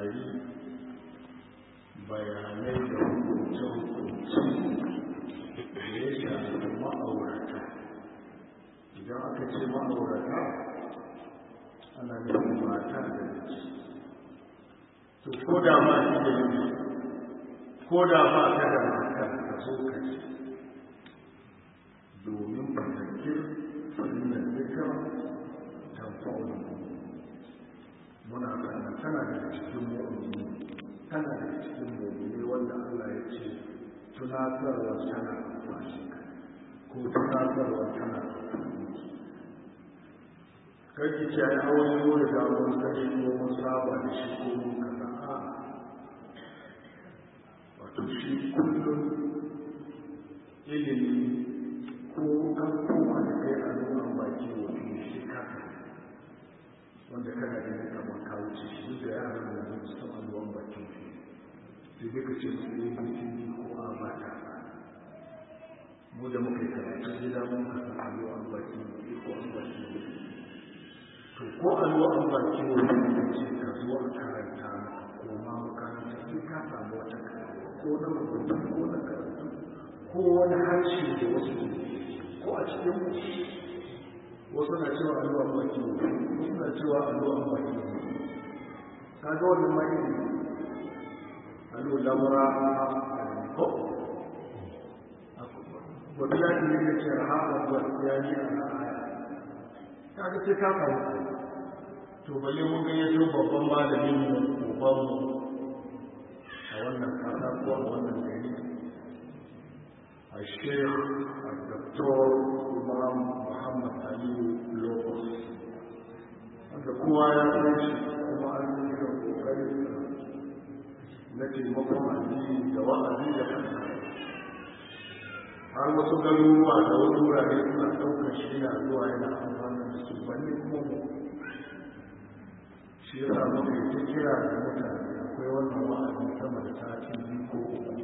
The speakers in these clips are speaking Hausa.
saurari bayanai da hukunce-hukunce da ya shafi ma'aurata idan aka ce ma'aurata ana nufin mata da miji to ko da ma shi da miji ko da ma ka da mata ka zo ka ce domin fatakir fahimtar zikar tamfa'ul muna kana tana daga cikin mu'mini tana daga cikin mu'mini wanda Allah ya ce tunatarwa tana amfani ko tunatarwa tana amfani kake ce ai hawan yau da damar sani ko mun saba da shi ko mun kaza a wato shi kullum ilimi ko an koma da kai a nuna baki wato shi kaka wanda kana da ne kamar kawo ce shi duk da yaran da zai su taɓa ruwan bakin shi sai dai ka ce su yi bikini ko a ba ta mu da muka yi karatu gida mun ka san alluwan baki ko an baki to ko alluwan baki wani da ce ka zo a karanta maka ko ma makaranta sai ka samu wata ko na rubutu ko na karatu ko wani harshe da wasu ko a cikin wasu na cewa alluwan baki wasu na cewa alluwan baki ka ga wani mai allu lamura ko wani ya ne ya ce rahama wa ya yi a aya ka ga sai ka samu to balle mun ga yato babban malamin mu uban mu a wannan kasa ko a wannan gari a shekh al-doktor imam muhammad aliyu locus wanda kowa ya san shi kuma an yi da kokari na taimakon addini da wa'azi da kanka har wasu garuruwa da wasu wurare suna ɗaukar shi yana zuwa yana amfani da su balle kuma mu shi ya sa muka yi ta kira da mutane akwai wannan wa'azi sama da sati biyu ko uku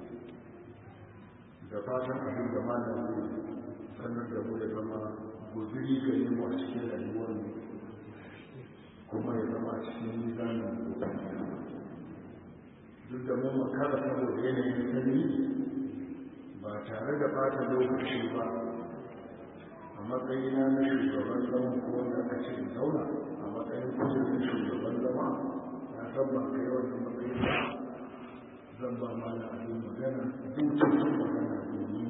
da fatan abin da malam zai sanar da mu ya zama guzuri ga yin a cikin rayuwar mu kuma ya zama a cikin nizanin gobe duk da mun makara saboda yanayin sanyi ba tare da bata lokaci ba a matsayina na shugaban zama ko wanda aka ce zauna a matsayin kusurin shugaban zama na san ba kai wannan matsayin ba zan ba mana abin magana zuciyar sun magana domin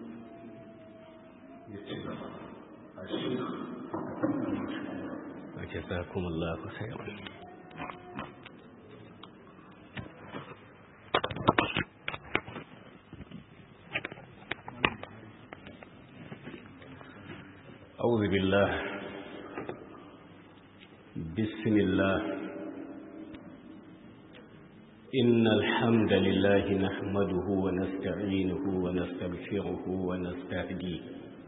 ya ci gaba a shi وجزاكم الله خيرا أعوذ بالله بسم الله إن الحمد لله نحمده ونستعينه ونستغفره ونستهديه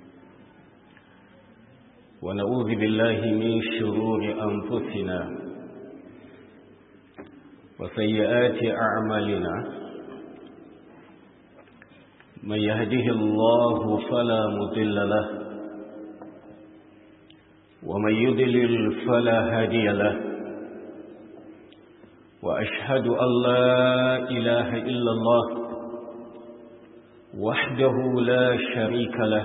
ونعوذ بالله من شرور أنفسنا وسيئات أعمالنا من يهده الله فلا مضل له ومن يضلل فلا هادي له وأشهد أن لا إله إلا الله وحده لا شريك له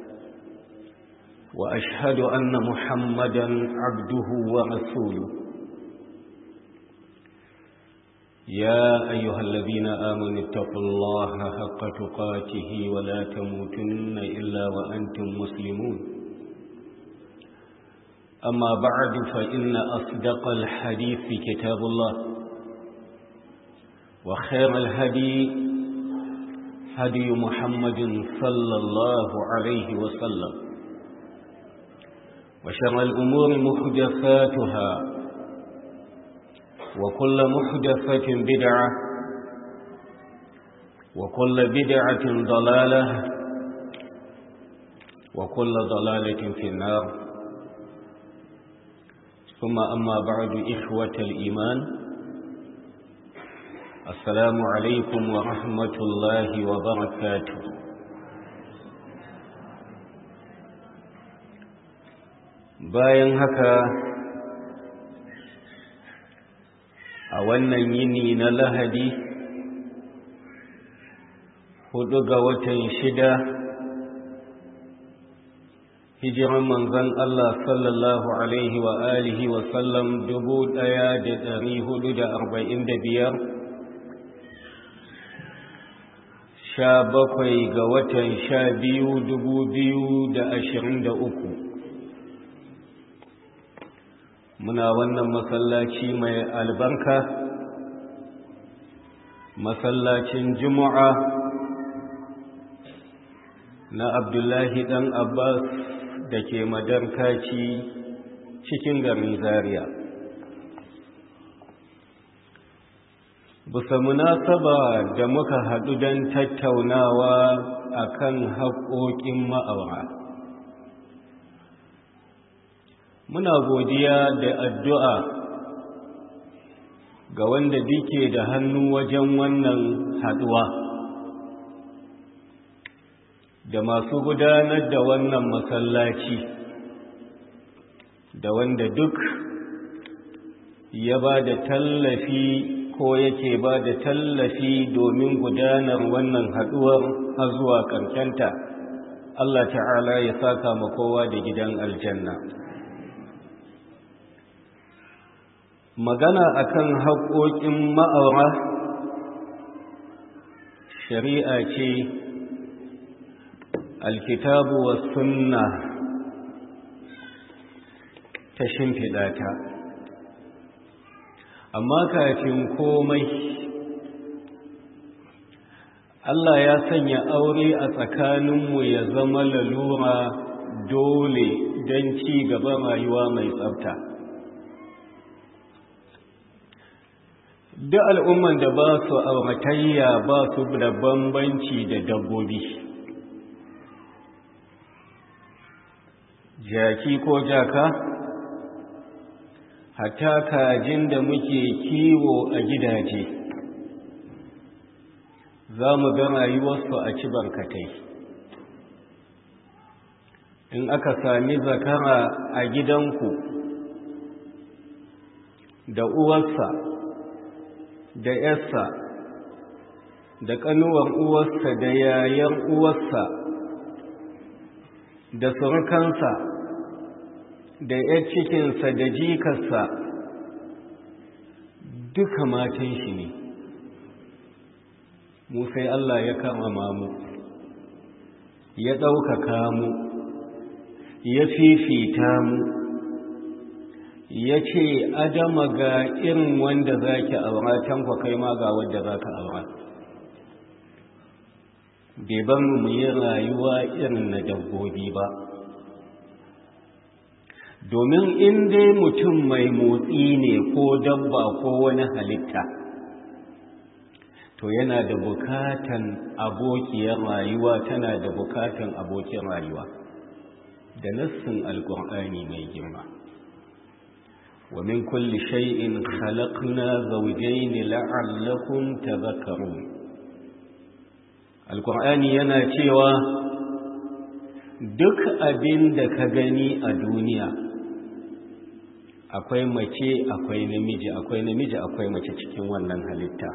وأشهد أن محمدا عبده ورسوله يا أيها الذين آمنوا اتقوا الله حق تقاته ولا تموتن إلا وأنتم مسلمون أما بعد فإن أصدق الحديث كتاب الله وخير الهدي هدي محمد صلى الله عليه وسلم وشر الأمور محدثاتها وكل محدثة بدعة وكل بدعة ضلالة وكل ضلالة في النار ثم أما بعد إخوة الإيمان السلام عليكم ورحمة الله وبركاته bayan haka a wannan yini na lahadi hudu ga watan shida hijiran manzan Allah sallallahu alaihi wa alihi wa sallam dubu daya da dari hudu da arba'in da biyar sha bakwai ga watan sha biyu dubu biyu da ashirin da uku muna wannan masallaci mai albarka masallacin juma'a na abdullahi dan abbas da ke madarkaci cikin garin zaria bisa munasaba da muka haɗu don tattaunawa akan haƙoƙin ma'aura muna godiya da addu'a ga wanda duke da hannu wajen wannan haɗuwa da masu gudanar da wannan masallaci da wanda duk ya ba da tallafi ko yake ba da tallafi domin gudanar wannan haɗuwar har zuwa ƙarshenta Allah ta'ala ya saka ma kowa da gidan aljanna magana akan haƙoƙin ma'aura shari'a ce alkitabu wa sunna ta shimfiɗa ta amma kafin komai Allah ya sanya aure a tsakaninmu ya zama lalura dole don ci gaba rayuwa mai tsafta duk al'umman da ba su auratayya ba su da bambanci da dabbobi jaki ko jaka hatta kajin da muke kiwo a gidaje za mu ga rayuwarsu a ci barkatai in aka sami zakara a gidanku da uwarsa da yarsa da ƙanuwar uwarsa da yayan uwarsa da surukansa da ‘yar cikinsa da jikarsa duka matan shi ne mu sai Allah ya karama mu ya ɗaukaka mu ya fifita mu ya ce adama ga irin wanda za ki aura tankwa kai ma ga wadda za ka aura bai ban mu yi rayuwa irin na dabbobi ba domin in dai mutum mai motsi ne ko dabba ko wani halitta to yana da bukatan abokiyar rayuwa tana da bukatan abokin rayuwa da nassin alkur'ani mai girma wa min kulli shay'in khalaqna zawjayn la'allakum tadhakkarun alkur'ani yana cewa duk abin da ka gani a duniya akwai mace akwai namiji akwai namiji akwai mace cikin wannan halitta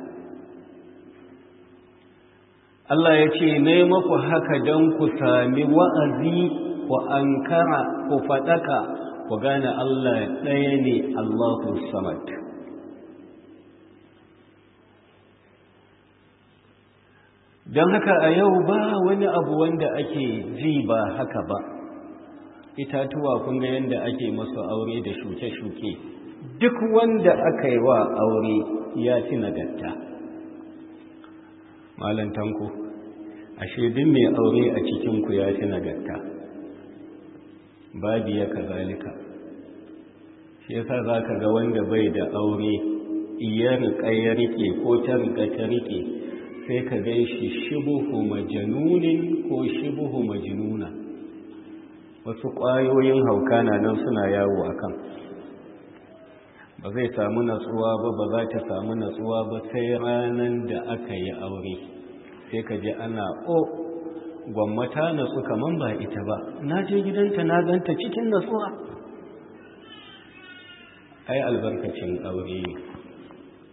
Allah ya ce ne maku haka don ku sami wa'azi ku ankara ku faɗaka ku gane Allah ɗaya ne Allahu samad don haka a yau ba wani abu wanda ake ji ba haka ba itatuwa kun ga yadda ake masu aure da shuke-shuke duk wanda aka yi wa aure ya fi nagarta malam tanko ashe duk mai aure a cikinku ya fi nagarta babu ya kazalika shi yasa za ka ga wanda bai da aure iya riƙa ya riƙe ko ta riƙa ta riƙe sai ka gai shi shibuhu majanunin ko shibuhu majnuna wasu ƙwayoyin hauka na nan suna yawo a kan ba zai samu natsuwa ba ba za ta samu natsuwa ba sai ranar da aka yi aure sai ka ji ana o gwammata natsu kaman ba ita ba na je gidanta na ganta cikin natsuwa ai albarkacin aure ne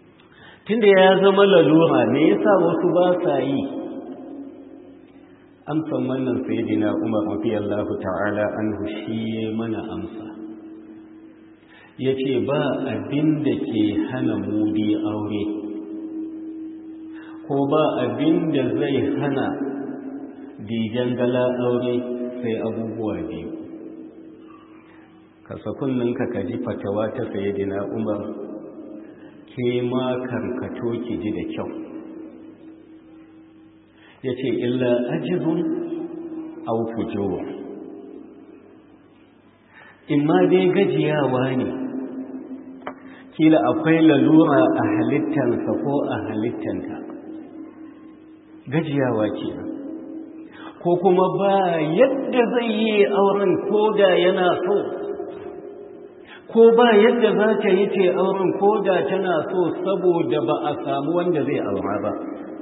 tunda ya zama lalura me yasa wasu ba sa yi amsan wannan sayyidina Umar radiyallahu ta'ala anhu shi mana amsa yace ba abin da ke hana mudi aure ko ba abin da zai hana dijan gala aure sai abubuwa biyu kasa kunninka ka ji fatawa ta sayyidina Umar ke ma karkato ki ji da kyau ya ce illa ajizun au fujowa in ma dai gajiyawa ne kila akwai lalura a halittansa ko a halittanta gajiyawa ce ko kuma ba yadda zai yi auren ko da yana so ko ba yadda za ta yi ce auren ko da tana so saboda ba a samu wanda zai aura ba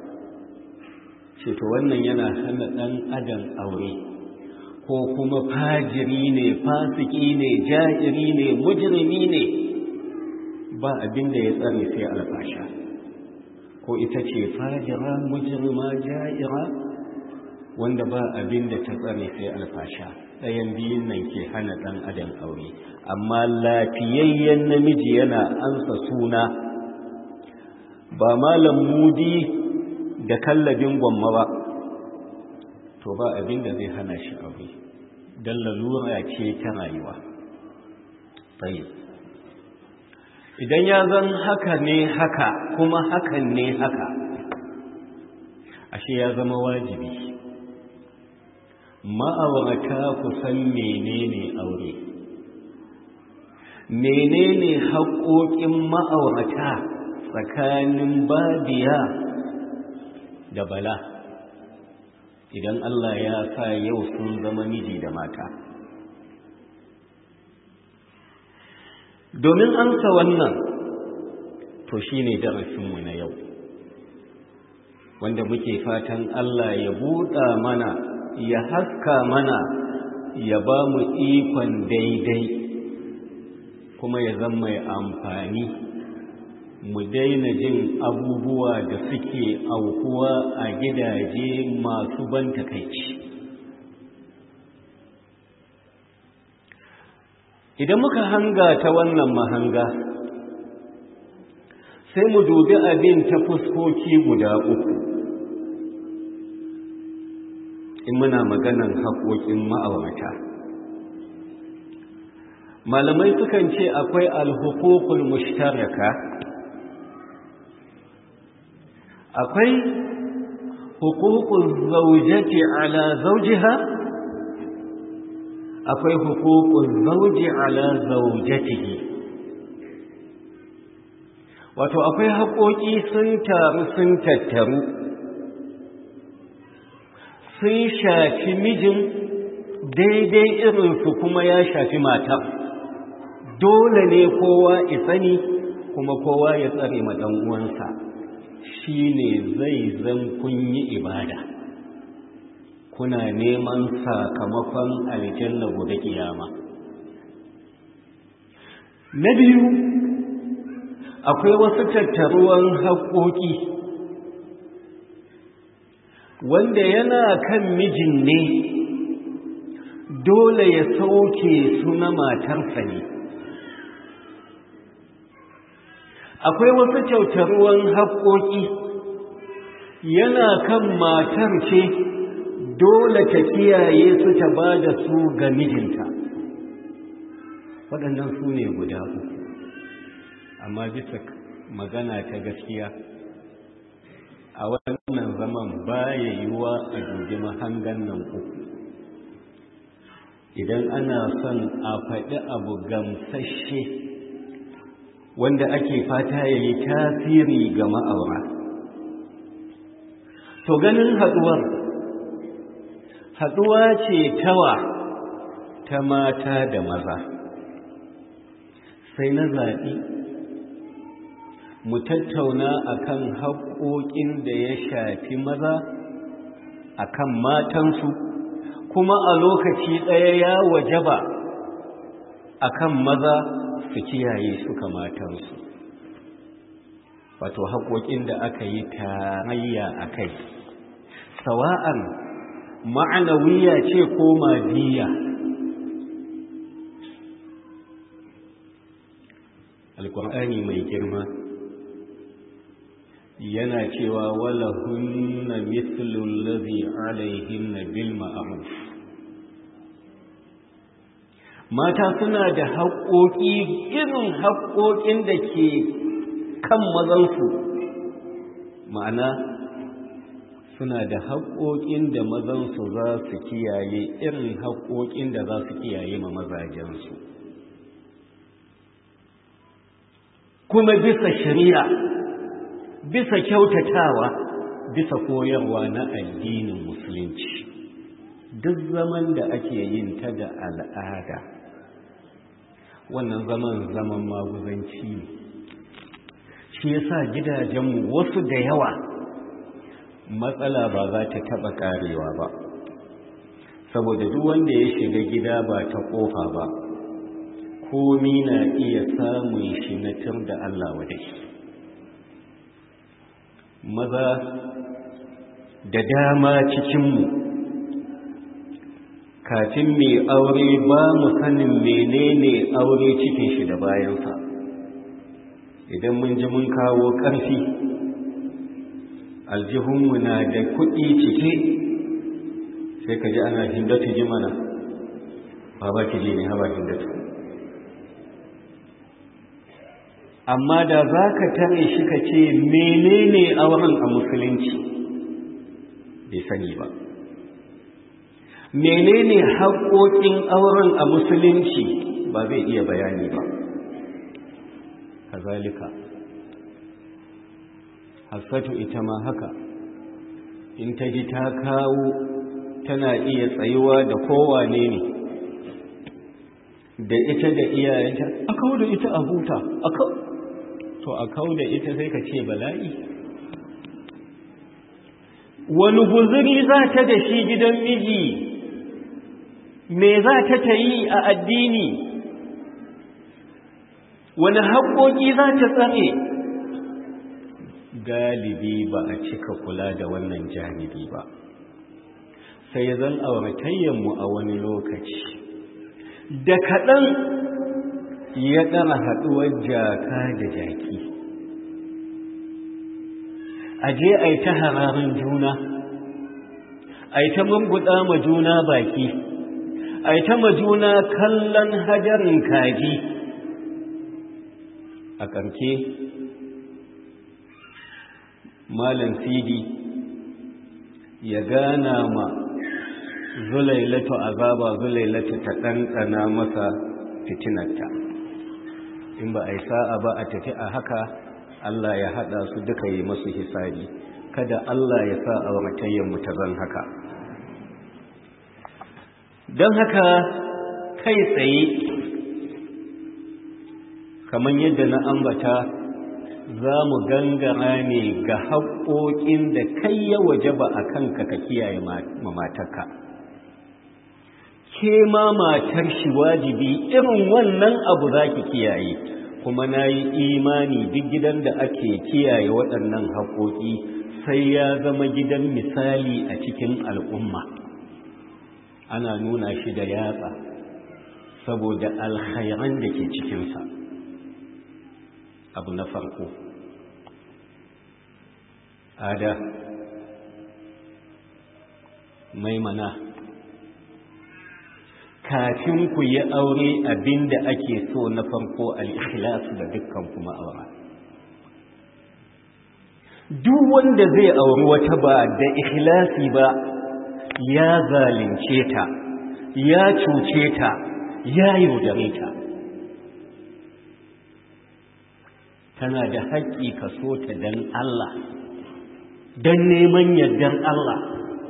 ce to wannan yana hana ɗan adam aure ko kuma fajiri ne fasiki ne ja'iri ne mujrimi ne ba abin da ya tsare sai alfasha ko ita ce fajira mujrima ja'ira wanda ba abin da ta tsare sai alfasha ɗayan biyun nan ke hana ɗan adam aure amma lafiyayyen namiji yana ansa suna ba malam mudi da kallabin gwamma ba to ba abin da zai hana shi aure don lalura ce ta rayuwa tsaye idan ya zan haka ne haka kuma hakan ne haka ashe ya zama wajibi ma'aurata ku san menene aure menene haƙoƙin ma'aurata tsakanin babiya da bala idan Allah ya sa yau sun zama miji da mata domin amsa wannan to shine darasinmu na yau wanda muke fatan Allah ya buɗa mana ya haska mana ya ba mu ikon daidai kuma ya zama mai amfani mu daina jin abubuwa da suke aukuwa a gidaje masu ban takaici idan muka hanga ta wannan mahanga sai mu dubi abin ta fuskoki guda uku in muna maganan haƙoƙin ma'aurata malamai sukan ce akwai alhukukul mushtaraka akwai hukukul zaujati ala zaujiha akwai hukukul zauji ala zaujatihi wato akwai haƙoƙi sun taru sun tattaru sun shafi mijin daidai irinsu kuma ya shafi mata dole ne kowa isani kuma kowa ya tsare ma uwansa shi ne zai zan kun yi ibada kuna neman sakamakon aljanna gobe kiyama na biyu akwai wasu tattaruwan haƙoƙi wanda yana kan mijin ne dole ya sauke su na matarsa ne akwai wasu kyautaruwan haƙoƙi yana kan matar ce dole ta kiyaye su ta ba da su ga mijinta waɗannan su ne guda uku amma bisa magana ta gaskiya a wannan zaman baya yiwuwa a dubi mahangan nan uku idan ana son a faɗi abu gamsashe wanda ake fata ya yi tasiri ga ma'aura to ganin haɗuwar haɗuwa ce tawa ta mata da maza sai na zaɓi mu tattauna akan haƙoƙin da ya shafi maza akan matansu kuma a lokaci ɗaya ya wajaba akan maza su kiyaye suka matansu wato haƙoƙin da aka yi tarayya a kai sawa'an ma'anawiya ce ko madiya alƙur'ani mai girma yana cewa wala hunna mithlu allazi alaihinna bil ma'ruf mata suna da haƙoƙi irin haƙoƙin da ke kan mazansu ma'ana suna da haƙoƙin da mazansu za su kiyaye irin haƙoƙin da za su kiyaye ma mazajensu kuma bisa shari'a bisa kyautatawa bisa koyarwa na addinin musulunci duk zaman da ake yin ta da al'ada wannan zaman zaman maguzanci ne shi yasa gidajenmu wasu da yawa matsala ba za ta taɓa ƙarewa ba saboda duk wanda ya shiga gida ba ta ƙofa ba komi na iya samun shi na tur da Allah wadai maza da dama cikinmu kafin mai aure ba mu sanin menene aure cikin shi da bayansa idan mun ji mun kawo ƙarfi aljihunmu na da kuɗi cike sai ka ji ana hindatu ji mana ba ba ki ji ne haba hindatu amma da za ka tare shi ka ce menene auren a musulunci bai sani ba menene haƙoƙin auren a musulunci ba zai iya bayani ba kazalika hassatu ita ma haka in ta ji ta kawo tana iya tsayuwa da kowane ne da ita da iyayenta a kawo da ita a huta to a kawo da ita sai ka ce bala'i wani guzuri za ta da shi gidan miji me za ta ta yi a addini wani haƙoƙi za ta tsare galibi ba a cika kula da wannan janibi ba sai zan auratayyanmu a wani lokaci da kaɗan ya ɗara haɗuwar jaka da jaki a je a yi ta hararin juna a yi ta mambuɗa ma juna baki a yi ta ma juna kallon hajarin kaji a ƙarke malam sidi ya gana ma zulailatu azaba zulailatu ta ɗanɗana masa fitinarta in ba a yi sa'a ba a tafi a haka Allah ya haɗa su duka yi masu hisabi kada Allah ya sa a mu ta zan haka don haka kai tsaye kamar yadda na ambata za mu gangara ne ga haƙoƙin da kai ya waje ba a kanka ka kiyaye matarka ke ma matar shi wajibi irin wannan abu za ki kiyaye kuma na yi imani duk gidan da ake kiyaye waɗannan haƙoƙi sai ya zama gidan misali a cikin al'umma ana nuna shi da yatsa saboda alkhairan da ke cikinsa abu na farko ada maimana kafin ku yi aure abinda ake so na farko al-ikhlasu da dukkan kuma aura duk wanda zai auri wata ba da ikhlasi ba ya zalunce ta ya cuce ta ya yaudare ta tana da haƙƙi ka so ta don Allah don neman yardan Allah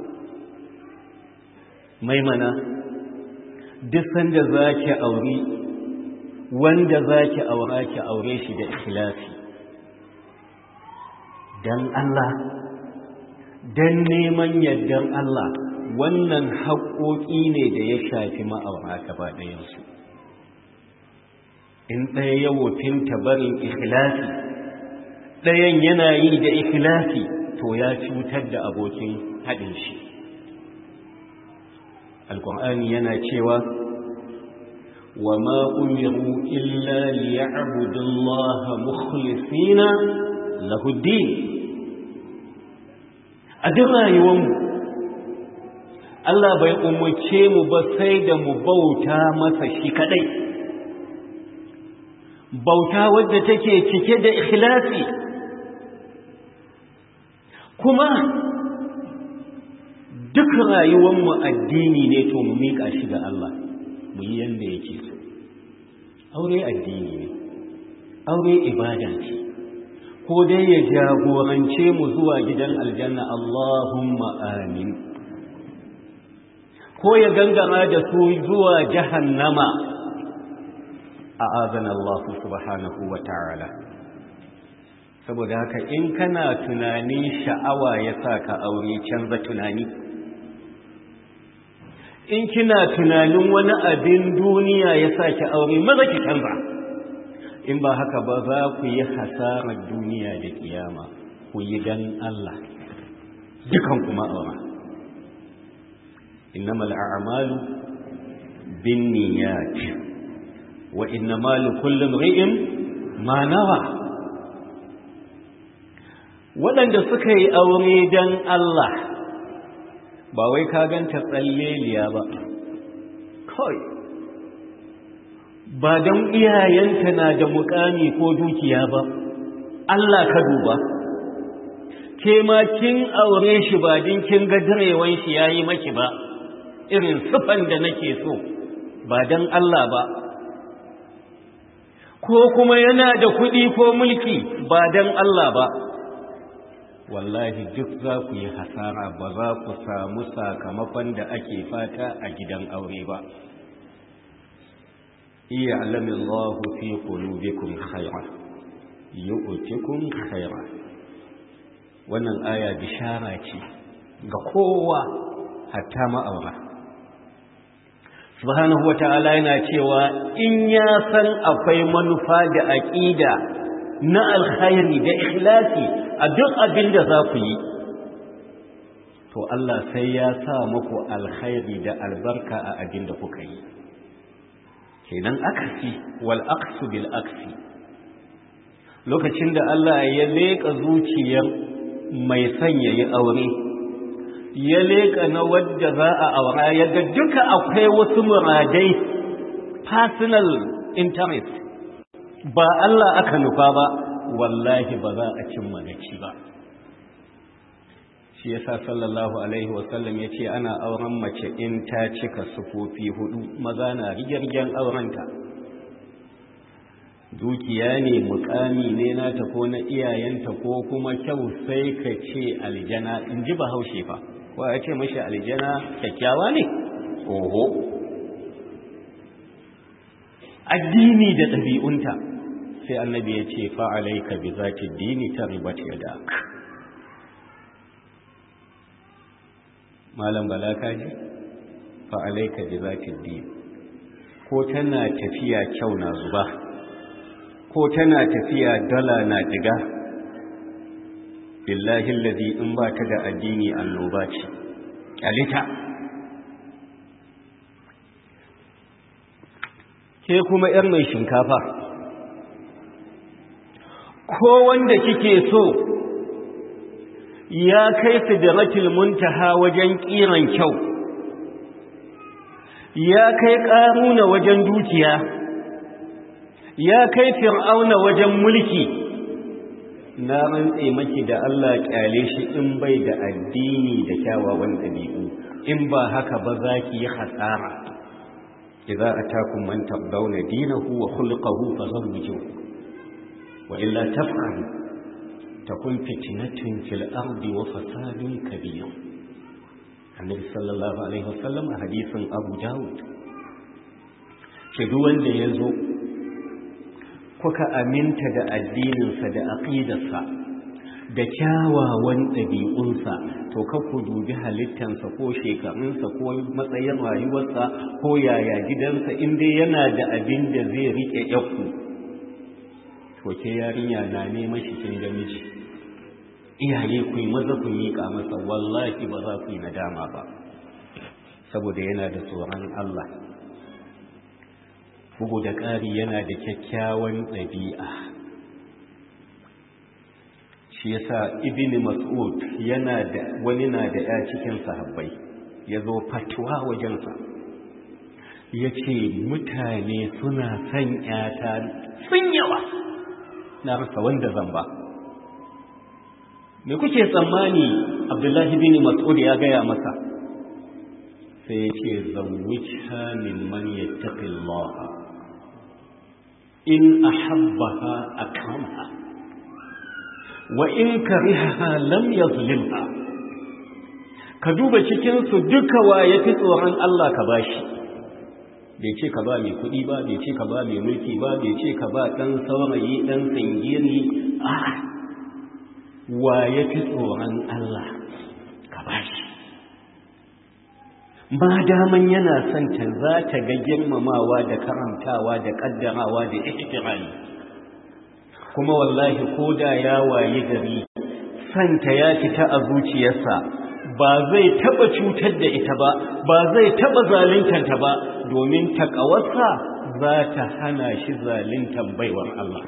maimana duk sanda za ki auri wanda za ki aura ki aure shi da ikhlasi don Allah don neman yardan Allah wannan haƙoƙi ne da ya shafi ma'aura gaba ɗayansu in ɗaya ya wofinta barin ikhlasi ɗayan yana yi da ikhlasi to ya cutar da abokin haɗin shi alƙur'ani yana cewa wa ma umiru illa liya'budu Allah mukhlisina lahu din a duk rayuwarmu Allah bai umarce mu ba sai da mu bauta masa shi kadai bauta wadda take cike da ikhlasi kuma duk rayuwarmu addini ne to mu miƙa shi ga Allah mu yi yanda yake so aure addini ne aure ibada ce ko dai ya jagorance mu zuwa gidan aljanna Allahumma amin ko ya gangama da su zuwa jahannama a azana Allah subhanahu wa ta'ala saboda haka in kana tunanin sha'awa ya sa ka aure canza tunani in kina tunanin wani abin duniya ya sa ki aure maza ki canza in ba haka ba za ku yi hasarar duniya da kiyama ku yi dan Allah dukan kuma aura innamal a'malu binniyat wa innamal likulli imrin ma nawa waɗanda suka yi aure dan Allah ba wai ka ganta tsalleliya ba kawai ba don iyayenta na da mukami ko dukiya ba Allah ka duba ke ma kin aure shi ba din kin ga direwan shi yayi maki ba irin sufan da nake so ba don Allah ba ko kuma yana da kuɗi ko mulki ba don Allah ba wallahi duk za ku yi hasara ba za ku samu sakamakon da ake fata a gidan aure ba iya alamin Allah fi qulubikum khayra yu'tikum khayra wannan aya bishara ce ga kowa hatta ma'aura subhanahu wata'ala yana cewa in ya san akwai manufa da aqida na alkhairi da ikhlasi a duk abin da za ku yi to Allah sai ya sa muku alkhairi da albarka a abin da kuka yi kenan aksi wal aksu bil aksi lokacin da Allah ya leƙa zuciyar mai sanya yi aure ya leƙa na wadda za a aura ya ga duka akwai wasu muradai personal interest ba Allah aka nufa ba wallahi ba za a cimma gaci ba shi yasa sallallahu alaihi wasallam ya ce ana auren mace in ta cika sufofi hudu maza na rigirgen aurenta dukiya ne mukami ne nata ko na iyayenta ko kuma kyau sai ka ce aljana in ji bahaushe fa ko ya ce mashi aljana kyakkyawa ne oho addini da ɗabi'unta sai annabi ya ce fa'alaika bi zati dini ta ribat yadak malam bala kaji fa'alaika bi zati dini ko tana tafiya kyau na zuba ko tana tafiya dala na diga billahi allazi in ba ta da addini annoba ce kyalita ke kuma yar mai shinkafa ko wanda kike so ya kai sidratul muntaha wajen kiran kyau ya kai karuna wajen dukiya ya kai fir'auna wajen mulki na rantse maki da Allah kyale shi in bai da addini da kyawawan ɗabi'u in ba haka ba za ki yi hasara idza atakum man tardawna dinahu wa khulquhu fazawwijuhu wa illa taf'alu takun fitnatun fil ardi wa fasadun kabir annabi sallallahu alaihi wasallam a hadisin abu dawud ke duk wanda ya zo kuka aminta da addininsa da aqidarsa da kyawawan ɗabi'unsa to ka ku dubi halittansa ko shekarunsa ko matsayin rayuwarsa ko yaya gidansa inda yana da abin da zai riƙe yakku to to ke yarinya na neman shi kin ga miji iyaye ku yi maza ku miƙa masa wallahi ba za ku yi nadama ba saboda yana da tsoron Allah bugu da ƙari yana da kyakkyawan ɗabi'a shi yasa ibn mas'ud yana da wani na da ya cikin sahabbai ya zo fatuwa wajensa ya ce mutane suna son ‘yata sun yawa na rasa wanda zan ba me kuke tsammani abdullahi bin mas'ud ya gaya masa sai ya ce zawwita mimman yattaqillaha in ahabbaha akramaha wa in karihaha lam yazlimha ka duba cikin su duka wa yafi tsoron Allah ka bashi bai ce ka ba mai kuɗi ba bai ce ka ba mai mulki ba bai ce ka ba ɗan saurayi ɗan singiri a wa yafi tsoron Allah ka bashi ma daman yana son ta za ta ga girmamawa da karantawa da kaddarawa da ihtirami kuma wallahi ko da ya wayi gari santa ya fita a zuciyarsa ba zai taba cutar da ita ba ba zai taba zaluntanta ba domin takawarsa za ta hana shi zaluntan baiwar Allah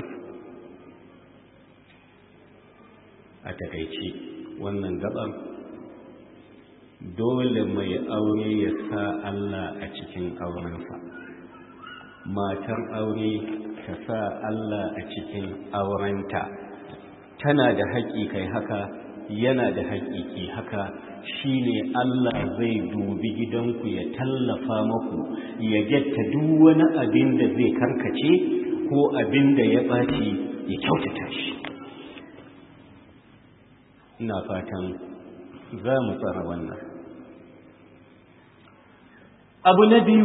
a takaici wannan gaban dole mai aure ya sa Allah a cikin aurensa matar aure ta sa Allah a cikin aurenta tana da haƙƙi kai haka yana da haƙƙi ki haka shine Allah zai dubi gidanku ya tallafa maku ya getta duk wani abin da zai karkace ko abin da ya ɓaci ya kyautata shi ina fatan za mu tsara wannan abu na biyu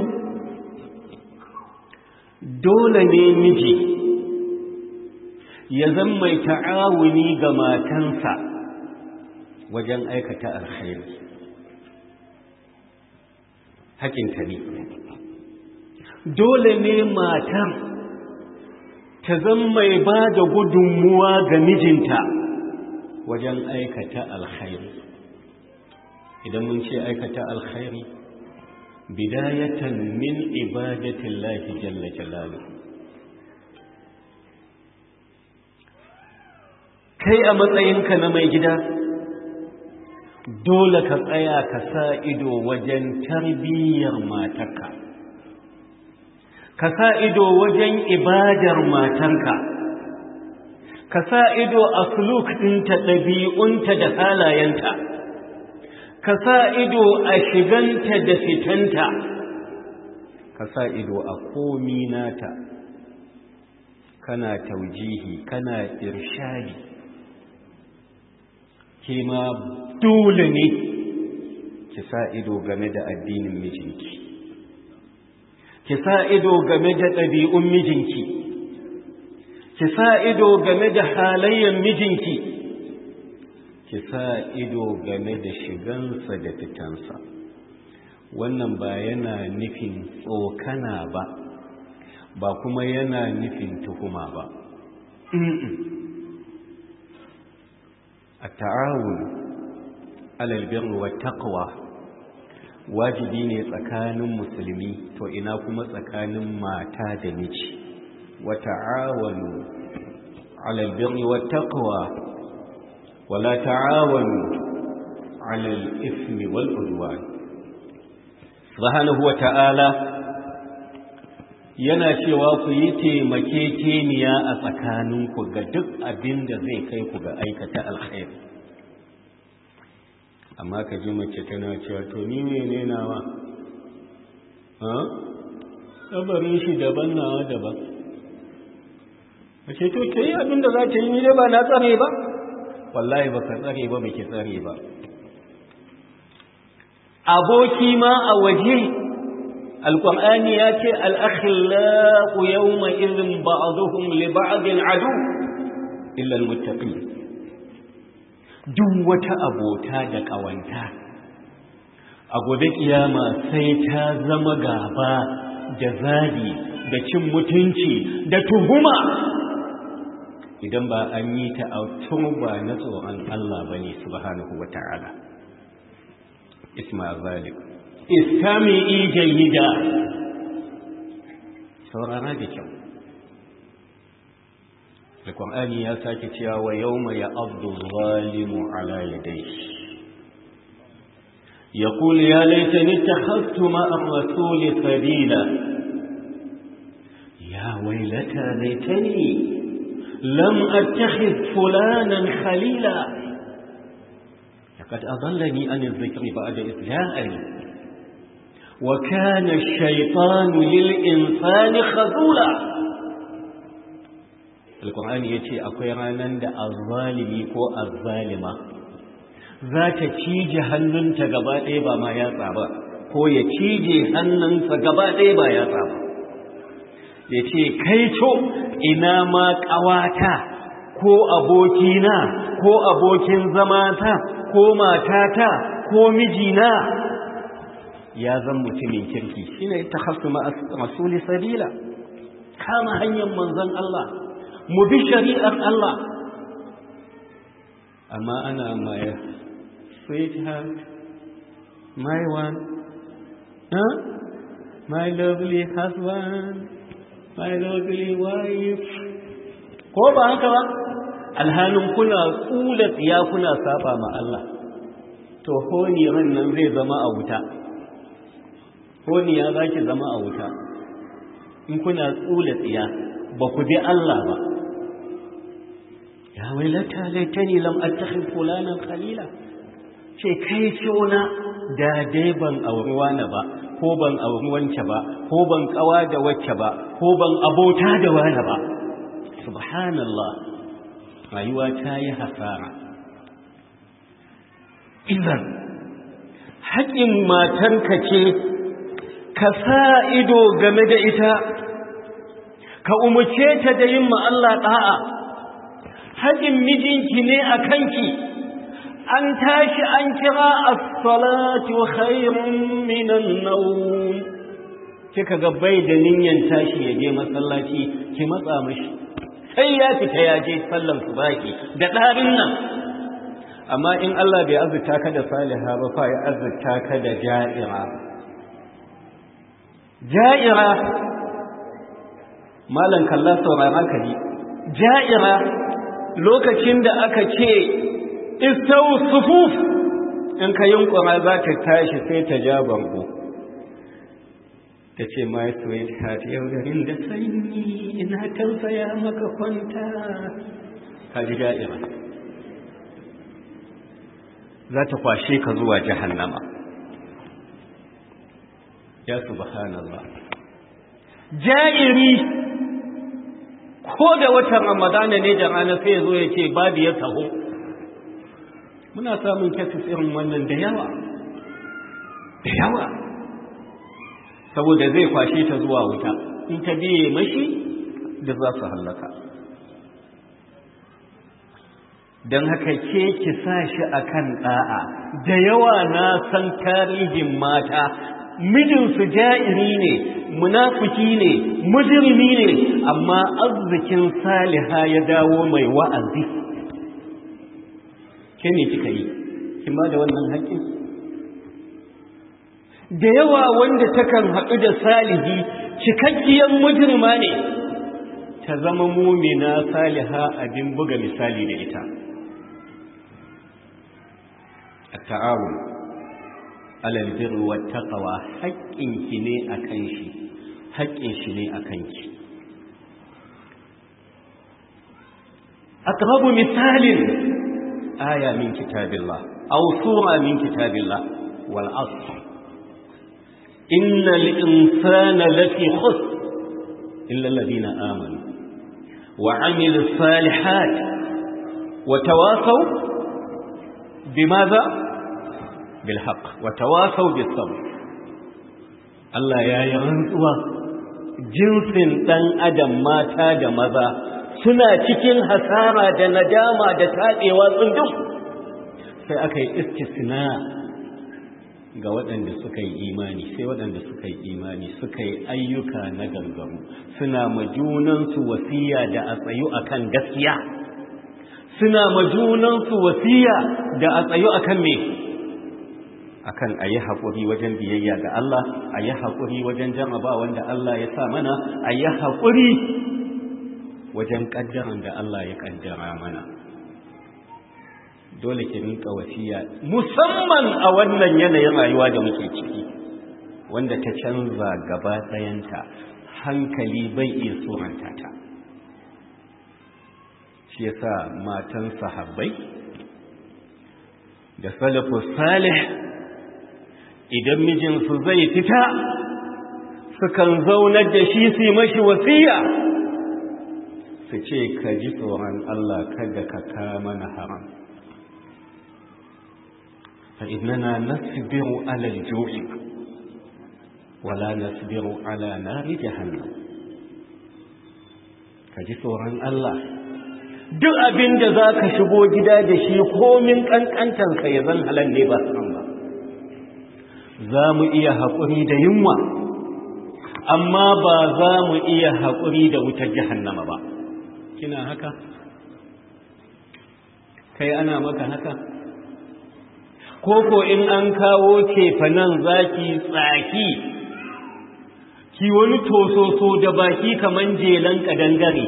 dole ne miji ya zan mai ta'awuni ga matansa wajen aikata alkhairi hakinta ne dole ne matar ta zan mai ba da gudunmuwa ga mijinta wajen aikata alkhairi idan mun ce aikata alkhairi bidayatan min ibadatillahi jalla jalaluhu kai a matsayinka na mai gida dole ka tsaya ka sa ido wajen tarbiyyar matarka ka sa ido wajen ibadar matarka ka sa ido a suluk ɗinta ɗabi'unta da halayenta ka sa ido a shiganta da fitanta ka sa ido a komi nata kana taujihi kana irshadi ke ma dole ne ki sa ido game da addinin mijinki ki sa ido game da ɗabi'un mijinki ki sa ido game da halayen mijinki ki sa ido game da shigansa da fitansa wannan ba yana nufin tsokana ba ba kuma yana nufin tuhuma ba a ta'awun alalbin wa taqwa wajibi ne tsakanin musulmi to ina kuma tsakanin mata da miji wa ta'awanu alalbin wa taqwa ولا تعاونوا على الإثم والعدوان سبحانه وتعالى yana cewa ku yi taimakekeniya a tsakaninku ga duk abin da zai kai ku ga aikata alkhairi amma ka ji mace tana cewa to ni mene nawa ha tsabarin shi daban nawa daban mace to ta yi abin da za ta yi ni ba na tsare ba wallahi ba ka tsare ba baki tsare ba aboki ma a waje alqur'ani ya ce al-akhillau yawma idhin ba'dhum li ba'din adu illa al-muttaqin duk wata abota da kawanta a gobe kiyama sai ta zama gaba da zabi da cin mutunci da tuhuma idan ba an yi ta a turba na tsoron Allah ba ne subhanahu wa ta'ala isma zalik istami ijayida saurara da kyau da ƙwar'ani ya sake cewa wa yau mai abdu zalimu ala yadai يقول يا ليتني اتخذت مع الرسول سبيلا يا ويلتى ليتني لم أتخذ فلانا خليلا لقد أضلني عن الذكر بعد إذ جاءني وكان الشيطان للإنسان خذولا القرآن يتي أقيرانا دا الظالمي كو الظالمة ذات تيجي هنن تقبات إيبا ما يطعب كو يتيجي هنن تقبات إيبا يطعب يتي كيتو إنما قواتا ko abokina ko abokin zamata ko matata ko mijina ya zan mutumin kirki shine ta hasu masuli sabila kama hanyar manzon Allah mu bi shari'ar Allah amma ana my sweetheart my one huh? my lovely husband my lovely wife ko ba haka ba alhalin kuna tsula tsiya kuna saba ma Allah to honi ran nan zai zama a wuta honiya za ki zama a wuta in kuna tsula tsiya ba ku bi Allah ba ya wailata laitani lam attakhid fulanan khalila ce kai ciona da dai ban auri wani ba ko ban auri wance ba ko ban kawa da wacce ba ko ban abota da wani ba subhanallah rayuwa ta yi hasara idan haƙƙin matanka ce ka sa ido game da ita ka umarce ta da yin Allah ɗa'a haƙin mijinki ne a kanki an tashi an kira as-salatu khairun minan nawm kika ga bai da niyyar tashi ya je masallaci ki matsa mishi sai ya fita ya je sallan subaki da ɗarin nan amma in Allah bai azurta ka da saliha ba fa ya azurta ka da ja'ira ja'ira malan kalla saurara ka ji ja'ira lokacin da aka ce istau sufuf in ka yunkura za ta tashi sai ta ja bango ta ce my sweetheart yau garin da sanyi ina tausaya maka kwanta ka ji ja'ira za ta kwashe ka zuwa jahannama ya subhanallah ja'iri ko da watan ramadana ne da rana sai zo ya ce babu ya taho muna samun kasis irin wannan da yawa da yawa saboda zai kwashe ta zuwa wuta in ta biye mashi da za su hallaka don haka ke ki sa shi a kan ɗa'a da yawa na san tarihin mata mijinsu ja'iri ne munafiki ne mujrimi ne amma arzikin saliha ya dawo mai wa'azi ke ne kika yi kin ba da wannan haƙƙin da yawa wanda takan haɗu da salihi cikakkiyar mujrima ne ta zama mumina saliha abin buga misali da ita التعاون على البر والتقوى حقك ne akan shi haƙƙin shi ne akan ki aqrabu misalin aya min kitabillah aw sura min kitabillah wal asr innal insana lafi khusr illa alladhina amanu wa amilus salihat wa tawasaw bimadha bilhaq wa tawasaw bis sabr Allah ya yi rantsuwa jinsin dan adam mata da maza suna cikin hasara da nadama da tadewa tsundum sai aka yi istisna ga waɗanda suka yi imani sai waɗanda suka yi imani suka yi ayyuka na gangamu suna majunansu wasiya da a tsayu akan gaskiya suna majunansu wasiya da a tsayo akan me akan a yi haƙuri wajen biyayya ga Allah a yi haƙuri wajen jarraba wanda Allah ya sa mana a yi haƙuri wajen ƙaddaran da Allah ya ƙaddara mana dole ki rinka wasiya musamman a wannan yanayin rayuwa da muke ciki wanda ta canza gaba ɗayanta hankali bai iya suranta ta shi yasa matan sahabbai da salafus salih idan mijinsu zai fita sukan zaunar da shi su mashi wasiya su ce ka ji tsoron Allah kada ka kama na haram fa innana nasbiru ala al-ju'i wala nasbiru ala nari jahannam ka ji tsoron Allah duk abin da za ka shigo gida da shi komin ƙanƙantansa ya zan halar ne ba san ba za mu iya haƙuri da yunwa amma ba za mu iya haƙuri da wutar jahannama ba kina haka kai ana maka haka koko in an kawo cefanen zaki tsaki ki wani tososo da baki kaman jelan kadangare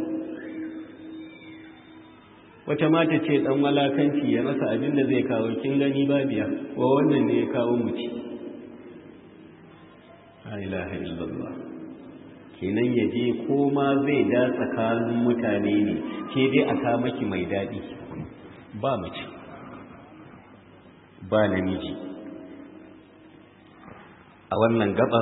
wata mata ce dan walakanci ya rasa abin da zai kawo kin gani babiya wa wannan ne ya kawo mu ci la ilaha illallah kenan ya je koma zai da tsakanin mutane ne ke dai a ka maki mai daɗi ba mace ba namiji a wannan gabar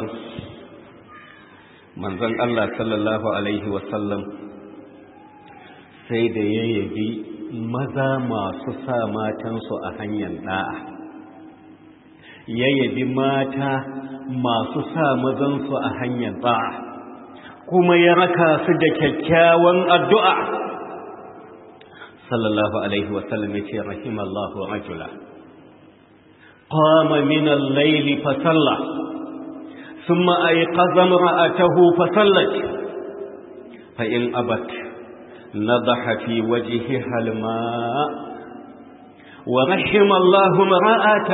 manzon Allah sallallahu alaihi wasallam sai da ya yabi maza masu sa matansu a hanyar da'a ya yabi mata masu sa mazansu a hanyar da'a kuma ya raka su da kyakkyawan addu'a sallallahu alaihi wasallam ya ce rahimallahu rajula qama min al-layli fa salla thumma ayqaza imra'atahu fa sallat fa in abat نضح في وجهها الماء ورحم الله امرأة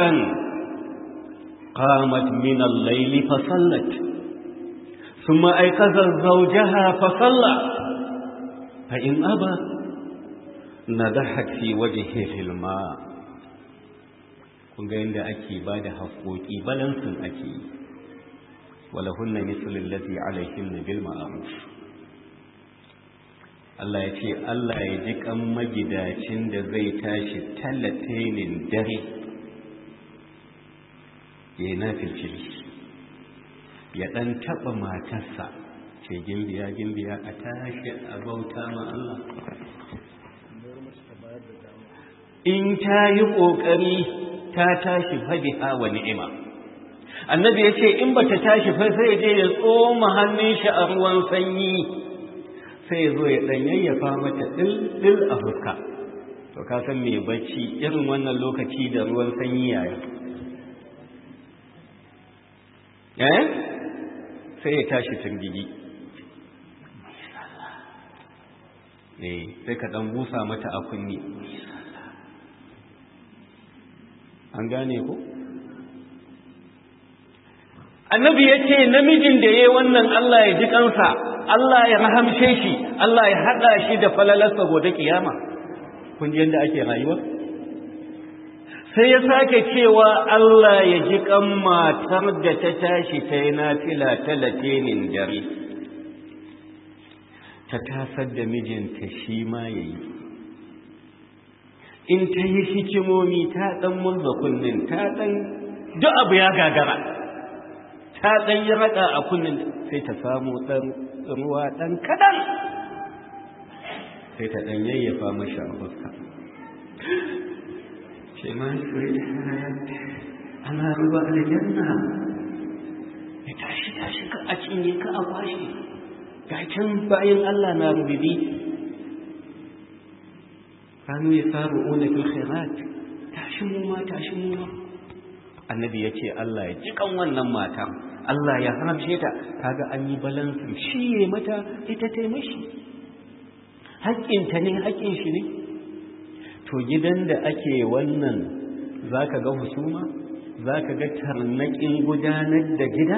قامت من الليل فصلت ثم أيقظت زوجها فصلى فإن أبى نضحت في وجهه الماء kun ga yadda ake ba da haƙoƙi balansin ake yi walahunna mislul lati alaihinna bil ma'ruf Allah ya ce Allah ya ji kan magidacin da zai tashi talatinin dare ya yi nafilcili ya ɗan taɓa matarsa ce gimbiya gimbiya a tashi a bauta ma Allah in ta yi ƙoƙari ta tashi fabiha wa ni'ima annabi ya ce in ba ta tashi fa sai je ya tsoma hannun shi a ruwan sanyi sai zo ya dan yayyafa mata dil a fuska to ka san me bacci irin wannan lokaci da ruwan sanyi yaya eh sai ya tashi tungigi eh sai ka dan busa mata a kunni an gane ko annabi ya ce namijin da ya yi wannan Allah ya ji kansa Allah ya rahamshe shi Allah ya haɗa shi da falalarsa gobe kiyama kun ji yadda ake rayuwa sai ya sake cewa Allah ya ji kan matar da ta tashi ta yi nafila talatinin dare ta tasar da mijinta shi ma ya yi in ta yi hikimomi ta ɗan murza kunnin ta ɗan duk abu ya gagara ta ɗan yi raɗa a kunnin sai ta samu ɗan ruwa ɗan kaɗan sai ta ɗan yayyafa mashi a fuska ce ma ana ruwa aljanna ya tashi tashi ka a cinye ka a kwashe ga can bayan Allah na rubibi kanu ya saru una fil khairat tashi mu ma tashi mu ma annabi ya ce Allah ya jikan wannan mata Allah ya haramce ta kaga an yi balansin shi ya mata ita ta mashi haƙƙinta ne haƙƙin shi ne to gidan da ake wannan za ka ga husuma za ka ga tarnaƙin gudanar da gida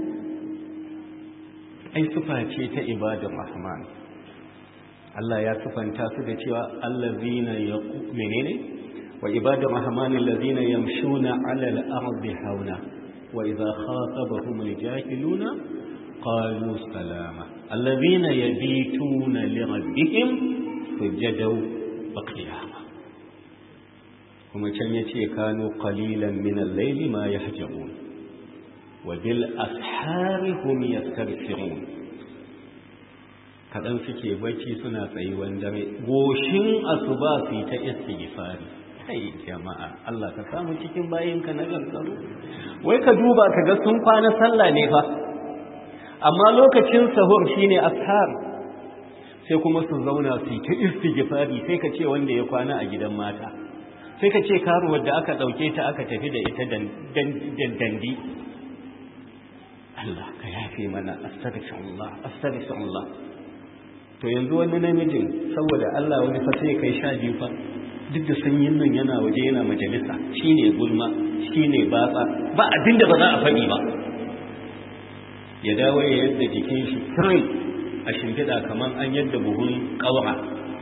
ai sufa ce ta ibadar rahman Allah ya sufanta su da cewa allazina yaqu menene wa ibadar rahman allazina yamshuna 'ala al-ardi hauna wa idha khatabahum al-jahiluna qalu salama allazina yabituna li rabbihim sujadaw wa qiyama kuma can yace kanu qalilan min al-layli ma yahjamun wa bil ashari hum yastaghfirun kadan suke bacci suna tsayuwan dare goshin asuba su ta istighfari kai jama'a Allah ka samu cikin bayinka na gargaru wai ka duba ka ga sun kwana sallah ne fa amma lokacin sahur shine ashar sai kuma su zauna su ta istighfari sai ka ce wanda ya kwana a gidan mata sai ka ce karuwar da aka dauke ta aka tafi da ita dandi Allah ka yafe mana astaghfirullah astaghfirullah to yanzu wani namijin saboda Allah wani fa sai kai sha biyu fa duk da sanyin nan yana waje yana majalisa shine gulma shine batsa ba abinda ba za a faɗi ba ya dawo ya yadda jikin shi kirin a shimfiɗa kamar an yadda buhun ƙaura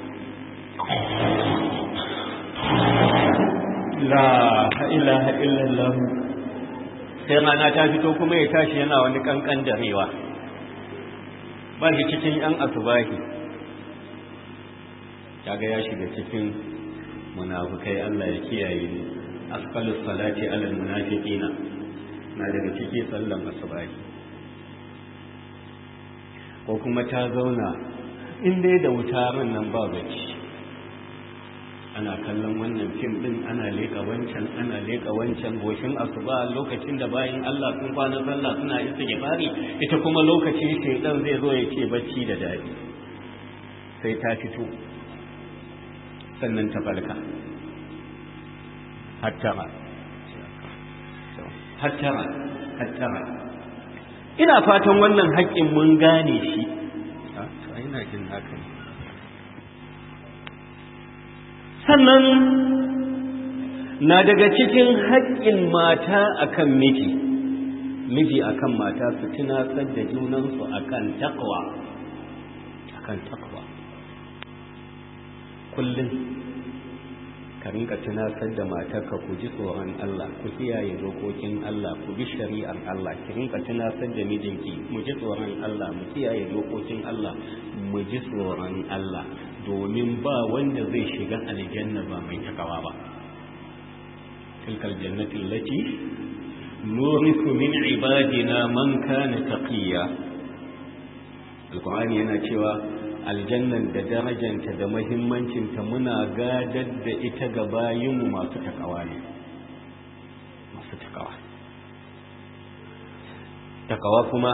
la ilaha illallah sai rana ta fito kuma ya tashi yana wani kankan darewa ba shi cikin yan asubahi kaga ya shiga cikin munafukai Allah ya kiyaye ni asqalus salati alal munafiqina na daga ciki sallan asubahi ko kuma ta zauna in dai da wuta ran nan ba bacci ana kallon wannan fim din ana leka wancan ana leka wancan goshin asuba lokacin da bayan Allah sun kwana sallah suna istighfari ita kuma lokacin shaytan zai zo ya ce bacci da dadi sai ta fito sannan ta falka hattara hattara hattara ina fatan wannan haƙƙin mun gane shi to ina jin haka ne sannan na daga cikin haƙƙin mata akan miji miji akan mata su tunatsar da junansu akan takwa akan takwa kullum ka rinka tunatar da matarka ku ji tsoron Allah ku kiyaye dokokin Allah ku bi shari'ar Allah ki rinka tunatar da mijinki mu ji tsoron Allah mu kiyaye dokokin Allah mu ji tsoron Allah domin ba wanda zai shiga aljanna ba mai takawa ba tilkal jannati allati nurisu min ibadina man kana taqiya alqur'ani yana cewa aljannan da darajanta da mahimmancinta muna gadar da ita ga bayinmu masu takawa ne masu takawa takawa kuma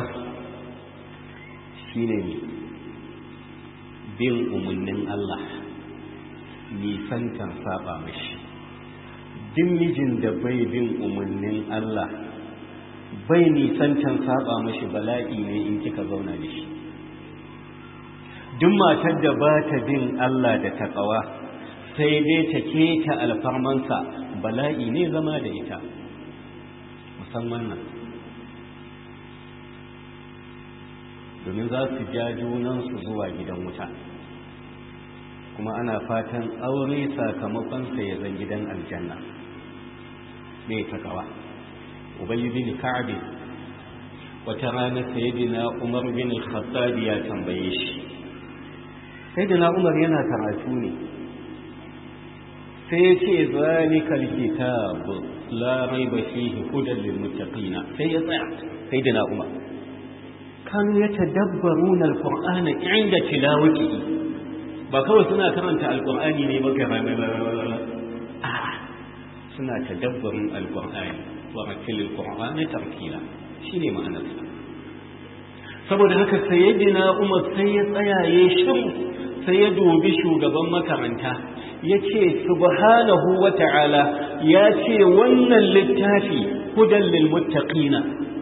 shine ne bin umarnin Allah nisantar saba mashi duk mijin da bai bin umarnin Allah bai nisantar saba mashi bala'i ne in kika zauna da shi duk matar da ba ta bin Allah da taƙawa sai dai ta keta alfarmansa bala'i ne zama da ita musamman nan domin za su ja junansu zuwa gidan wuta kuma ana fatan aure sakamakonsa ya zan gidan aljanna ne taƙawa ubayi bin ka'abi wata rana sayidina umar bin khattabi ya tambaye shi sai da umar yana karatu ne sai ya ce zalikal kitab la raiba fihi hudan lil muttaqina sai ya tsaya sai da umar kan ya tadabbaruna alqur'ana inda tilawatihi ba kawai suna karanta alqur'ani ne ba ga suna tadabbarin alqur'ani wa ratilil qur'ana tartila shine ma'anarsa saboda haka sayyidina umar sai ya tsaya ya shiru sai ya dubi shugaban makaranta ya ce subhanahu wa ta'ala ya ce wannan littafi hudan lil muttaqina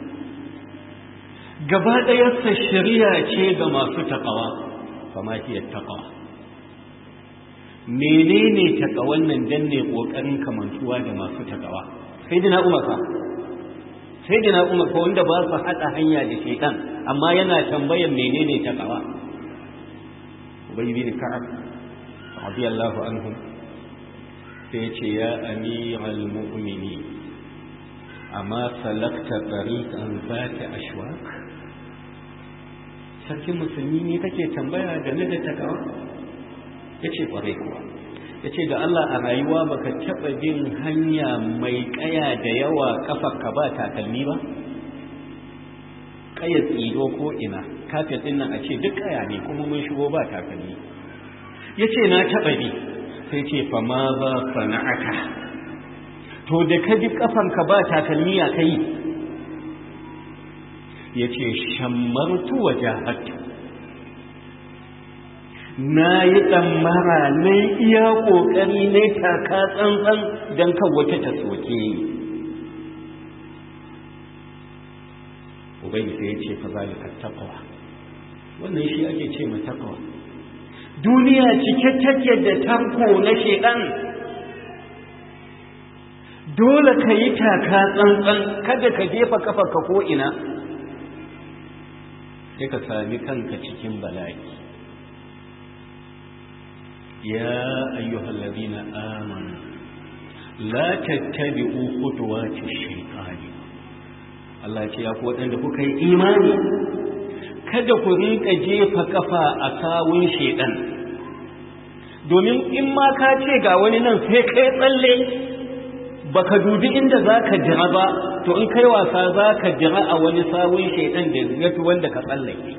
gaba ɗayarsa shari'a ce ga masu taƙawa fama hiya taƙawa menene takawan nan dan ne kokarin kamantuwa da masu takawa sai dina umar fa sai dina umar fa wanda ba su hada hanya da shaytan amma yana tambayan menene takawa ubay bin ka'ab radiyallahu anhu sai ce ya amiral mu'minin amma salakta tariqan zata ashwaq sarkin musulmi ne kake tambaya game da takawa yace kwarai kuwa yace ga Allah a rayuwa baka taba bin hanya mai kaya da yawa kafarka ba takalmi ba kaya tsido ko ina kafin din nan a ce duk kaya ne kuma mun shigo ba takalmi yace na taba bi sai ce fa ma ba sana'ata to da ka bi kafanka ba takalmi ya kai ya ce shammartu wa jahatu na yi tsammara na iya ƙoƙari na taka tsantsan don kan wata ta soke ni ubangi sai ya ce fa zalika taqwa wannan shi ake ce ma taqwa duniya cike take da tanko na shedan dole ka yi taka tsantsan kada ka jefa kafarka ko ina sai ka sami kanka cikin bala'i ya ayyuhal ladina amanu la tattabi'u khutuwati shaytani Allah ce ya ku waɗanda kuka yi imani kada ku rinka jefa kafa a kawun shaidan domin in ma ka ce ga wani nan sai kai tsalle baka dubi inda zaka jira ba to in kai wasa zaka jira a wani sawun shaidan da yafi wanda ka tsallake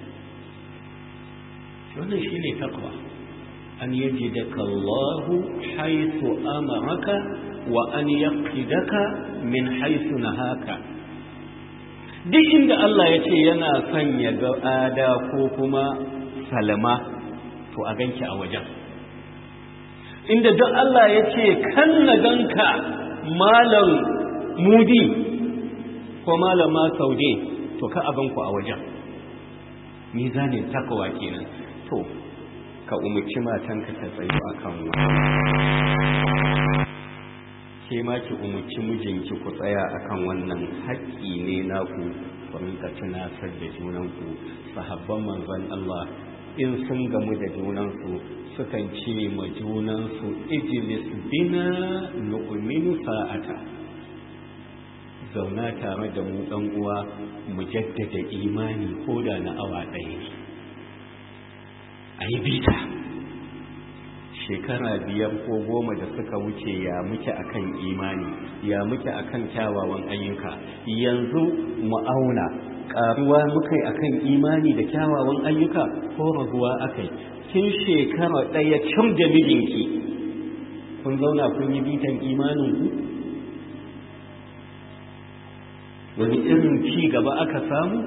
wannan shine takwa an yajidaka Allah haythu amaraka wa an yaqidaka min haythu nahaka duk inda Allah ya ce yana son ya ga ada ko kuma salama to a ganki a wajen inda duk Allah ya ce kan na ganka malam mudi ko malama saude to ka abanku a wajen mizanin takawa kenan to ka umarci matanka ta tsayo a kan ke ma ki umarci mijinki ku tsaya akan wannan haƙƙi ne naku ku rinka tunasar da junanku sahabban manzon Allah in sun gamu da junansu sukan ce ma junansu ijlis bina nu'minu sa'ata zauna tare da mu ɗan uwa mu jaddada imani ko da na awa ɗaya a yi bita shekara biyar ko goma da suka wuce ya muke akan imani ya muke akan kyawawan ayyuka yanzu mu auna karuwa muka yi akan imani da kyawawan ayyuka ko raguwa akai kin shekara ɗaya cin da mijinki kun zauna kun yi bitan imaninku wani irin ci gaba aka samu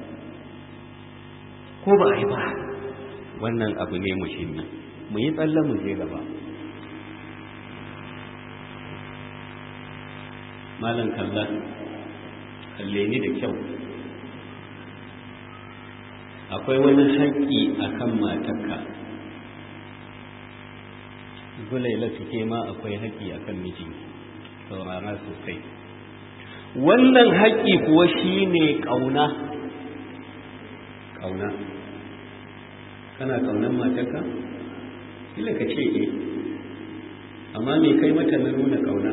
ko ba a yi ba wannan abu ne muhimmi mu yi tsalle mu je gaba malam kalla kalle ni da kyau akwai wani haƙƙi a kan matarka zulaila ke ma akwai haƙƙi a kan miji saurara sosai wannan haƙƙi kuwa shi ne ƙauna ƙauna kana ƙaunar matarka kila ka ce e amma me kai mata na nuna kauna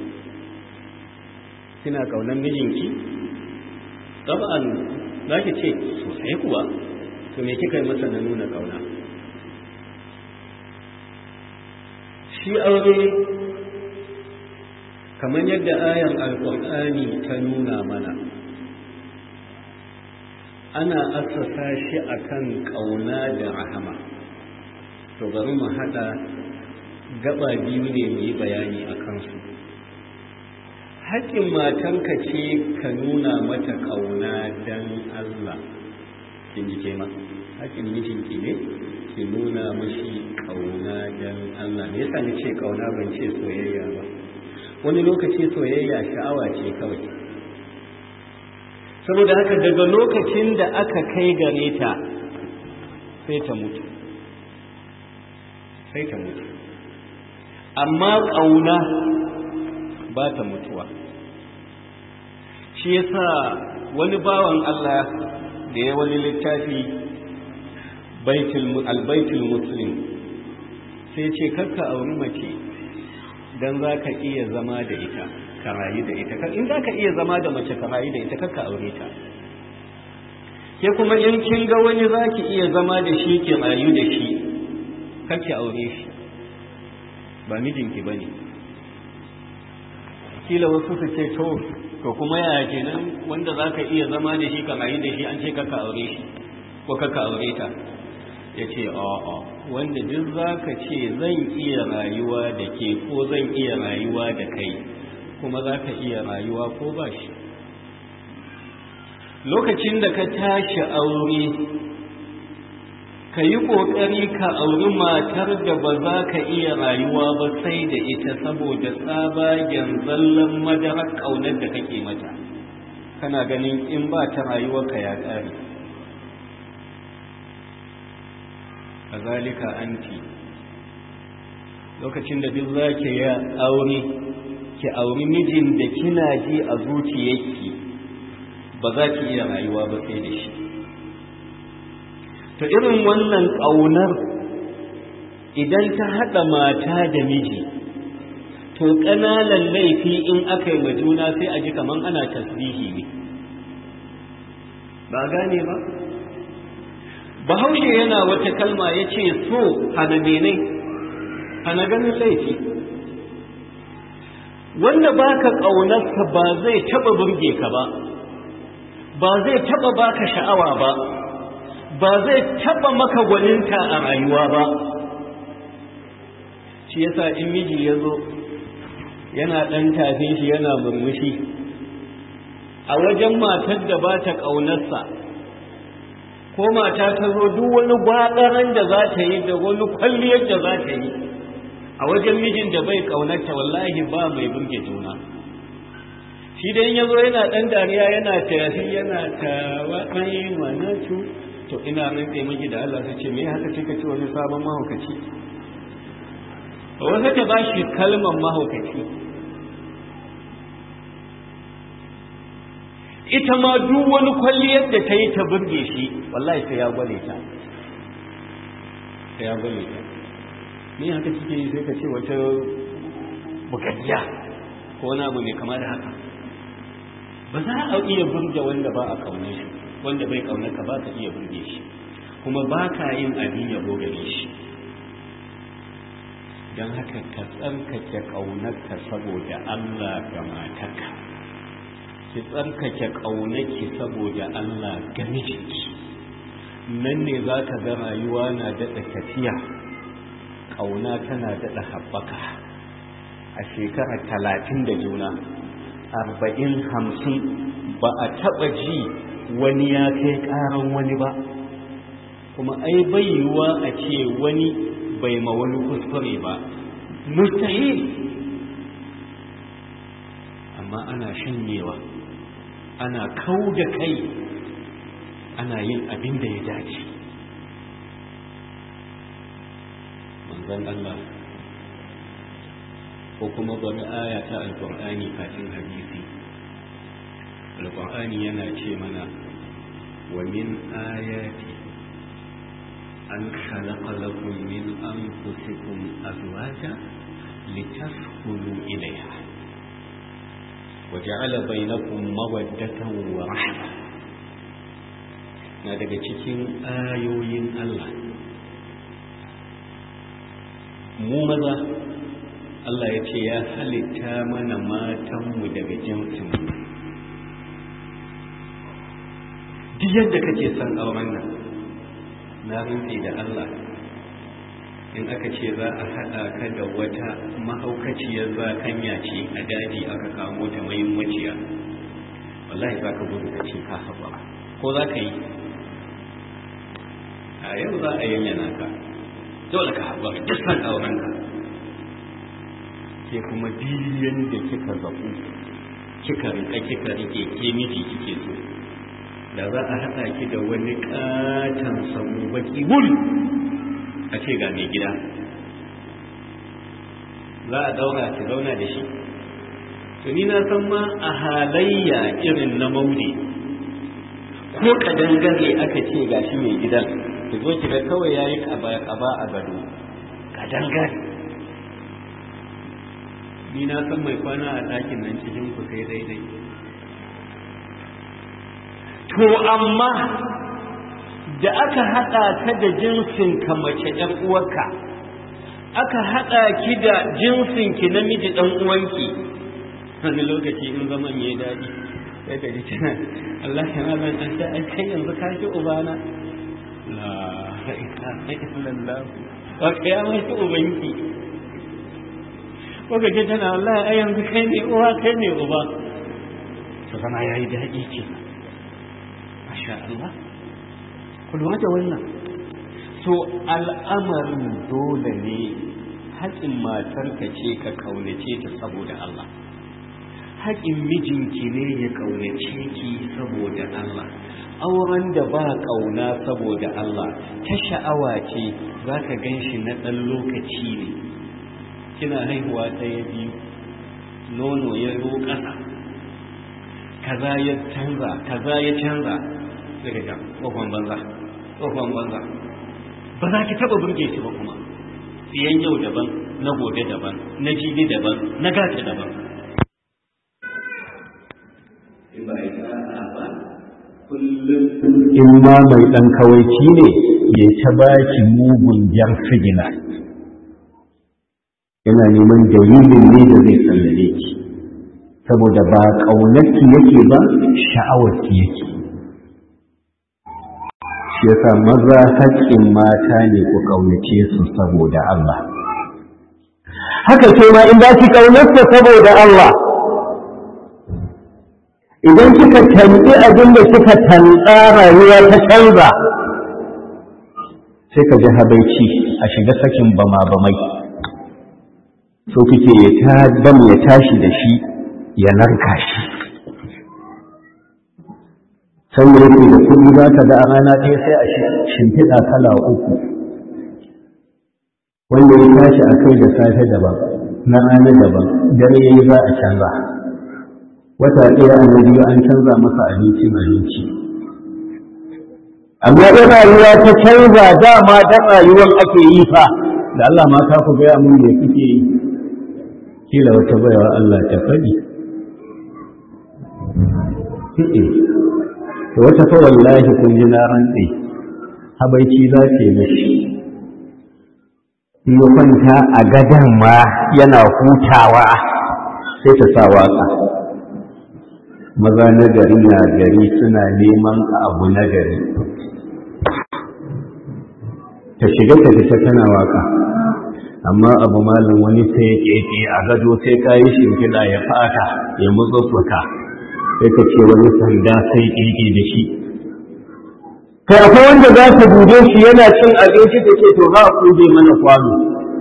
kina kaunan mijinki tab'an za ki ce sosai kuwa to me kika yi masa na nuna kauna shi aure kamar yadda ayan alkur'ani ta nuna mana ana asasa shi akan kauna da rahama to bari mu haɗa gaba biyu ne mu yi bayani a kansu haƙƙin matanka ce ka nuna mata ƙauna don Allah kin ji ke ma haƙƙin mijinki ne ki nuna mashi ƙauna don Allah me yasa ni ce ƙauna ban ce soyayya ba wani lokaci soyayya sha'awa ce kawai saboda haka daga lokacin da aka kai gare ta sai ta mutu sai ta mutu amma ƙauna ba ta mutuwa shi yasa wani bawan Allah da ya wani littafi albaitul muslim sai ce kakka auri mace don za ka iya zama da ita ka rayu da ita in za ka iya zama da mace ka rayu da ita kakka aure ta ke kuma in kin ga wani za ki iya zama da shi ki rayu da shi kakki aure shi ba mijinki ba ne kila wasu su ce to to kuma yaya kenan wanda za ka iya zama da shi ka rayu da shi an ce kakka aure shi ko kakka aure ta ya ce a'a wanda duk za ka ce zan iya rayuwa da ke ko zan iya rayuwa da kai kuma za ka iya rayuwa ko ba shi lokacin da ka tashi aure ka yi ƙoƙari ka auri matar da ba za ka iya rayuwa ba sai da ita saboda tsabagen zallan madarar ƙaunar da kake mata kana ganin in ba ta rayuwarka ya ƙare kazalika anti lokacin da duk za ki ya aure ki auri mijin da kina ji a zuciyarki ba za ki iya rayuwa ba sai da shi ta irin wannan ƙaunar idan ta haɗa mata da miji to ƙananan laifi in aka yi juna sai a ji kaman ana tasbihi ne ba gane ba bahaushe yana wata kalma ya ce so hana menai hana ganin laifi wanda baka ƙaunarsa ba zai taɓa burge ka ba ba zai taɓa baka sha'awa ba ba zai taɓa maka gwaninta a rayuwa ba shi yasa in miji ya zo yana ɗan tafin shi yana murmushi a wajen matar da ba ta ƙaunarsa ko mata ta zo duk wani gwaɗaran da za ta yi da wani kwalliyar da za ta yi a wajen mijin da bai ƙaunarta wallahi ba mai burge juna shi dai ya zo yana ɗan dariya yana tafi yana ta wani manatu to ina nan tsaye miki da Allah su ce me haka ce kace wani sabon mahaukaci wata ta bashi kalmar mahaukaci ita ma duk wani kwalliyar da ta yi ta burge shi wallahi sai ya gwale ta sai ya gwale ta me haka kike yi sai ka ce wata bukaddiya ko wani abu mai kama da haka ba za a iya burge wanda ba a kaunar shi wanda bai kaunar ka ba ka iya burge shi kuma ba ka yin abin yabo gare shi don haka ka tsarkake ƙaunarka saboda Allah ga matarka ki tsarkake ƙaunarki saboda Allah ga mijinki nan ne za ka ga rayuwa na daɗa tafiya ƙauna tana daɗa haɓaka a shekarar talatin da juna arba'in hamsin ba a taɓa ji wani ya kai ƙaran wani ba kuma ai bai yiwuwa a ce wani bai ma wani kuskure ba mustahil amma ana shanyewa ana kau da kai ana yin abin da ya dace manzon Allah ko kuma bari aya ta alƙur'ani kafin hadisi alƙur'ani yana ce mana wa min ayati an khalaqa lakum min anfusikum azwaja litaskunu ilayha wa ja'ala bainakum mawaddatan wa rahma na daga cikin ayoyin Allah mu maza Allah ya ce ya halitta mana matanmu daga jinsinmu duk yadda kake son auren nan na rintse da Allah in aka ce za a haɗa ka da wata mahaukaciyar zakanya ce a daji aka kamo ta mai maciya wallahi za ka gudu ka ce ka haɓa ko za ka yi a yau za a yanyana ka dole ka haɓa duk san auren ka ke kuma biyan da kika zaɓu kika rika kika rike ke miji kike so da za a haɗa ki da wani ƙaton samu baki wuri a ce ga mai gida za a daura ki zauna da shi to ni na san ma a halayya irin na mauli ko kadangare aka ce gashi mai gidan ki zo ki ga kawai yayi kaba kaba a gado kadangare ni na san mai kwana a ɗakin nan cikin ku sai daidai to amma da aka haɗa ka da jinsin ka mace ‘yan uwarka aka haɗa ki da jinsin ki namiji ɗan uwanki wani lokaci in zaman ya daɗi sai ka ji tana Allah ya malan an ta ai kai yanzu ka ji ubana la ilaha illallah wa kai ya mai ubanki ko ka ji tana wallahi ai yanzu kai ne uwa kai ne uba to zama yayi daɗi ke masha Allah ku lura da wannan so al'amarin dole ne haƙin matarka ce ka kaunace ta saboda Allah haƙin mijinki ne ya kaunace ki saboda Allah auren da ba ƙauna saboda Allah ta sha'awa ce za ka gan shi na ɗan lokaci ne kina haihuwa ɗaya biyu nono ya zo ƙasa kaza ya canza kaza ya canza daga ga tsohon banza tsohon banza ba za ki taba burge shi ba kuma siyan yau daban na gobe daban na jibi daban na gata daban in ma mai ɗan kawaici ne ya ta baki mugun jar sigina yana neman dalilin ne da zai sallare ki saboda ba ƙaunarki yake ba sha'awarki yake shi yasa maza haƙƙin mata ne ku ƙaunace su saboda Allah haka ce ma in ba ki ƙaunarsa saboda Allah idan kika tanɗi abin da kika tanɗa rayuwa ta canza sai ka ji habaici a shiga sakin bama bamai so kike ya ta bam ya tashi da shi ya narka shi sai yake da kuɗi za ka ga a rana ɗaya sai a shimfiɗa kala uku wanda ya tashi a kai da safe daban na rana daban dare ya yi za a canza wata ɗaya an biyu an canza masa abincin abinci amma da rayuwa ta canza dama da rayuwar ake yi fa da Allah ma ka ku gaya mun me kuke yi kila wata baiwa Allah ta faɗi to wata fa wallahi kun ji na rantse habaici za ta yi mashi in ya kwanta a gadan ma yana hutawa sai ta sa waka maza na gari na gari suna neman abu na gari ta shiga ta fita tana waka amma abu malin wani sai ya keke a gado sai ka yi shimfiɗa ya fata ya mutsufuka sai ka ce wani sanda sai keke da shi kai akwai wanda za ka dube shi yana cin abinci da ke to za a kuje mana kwano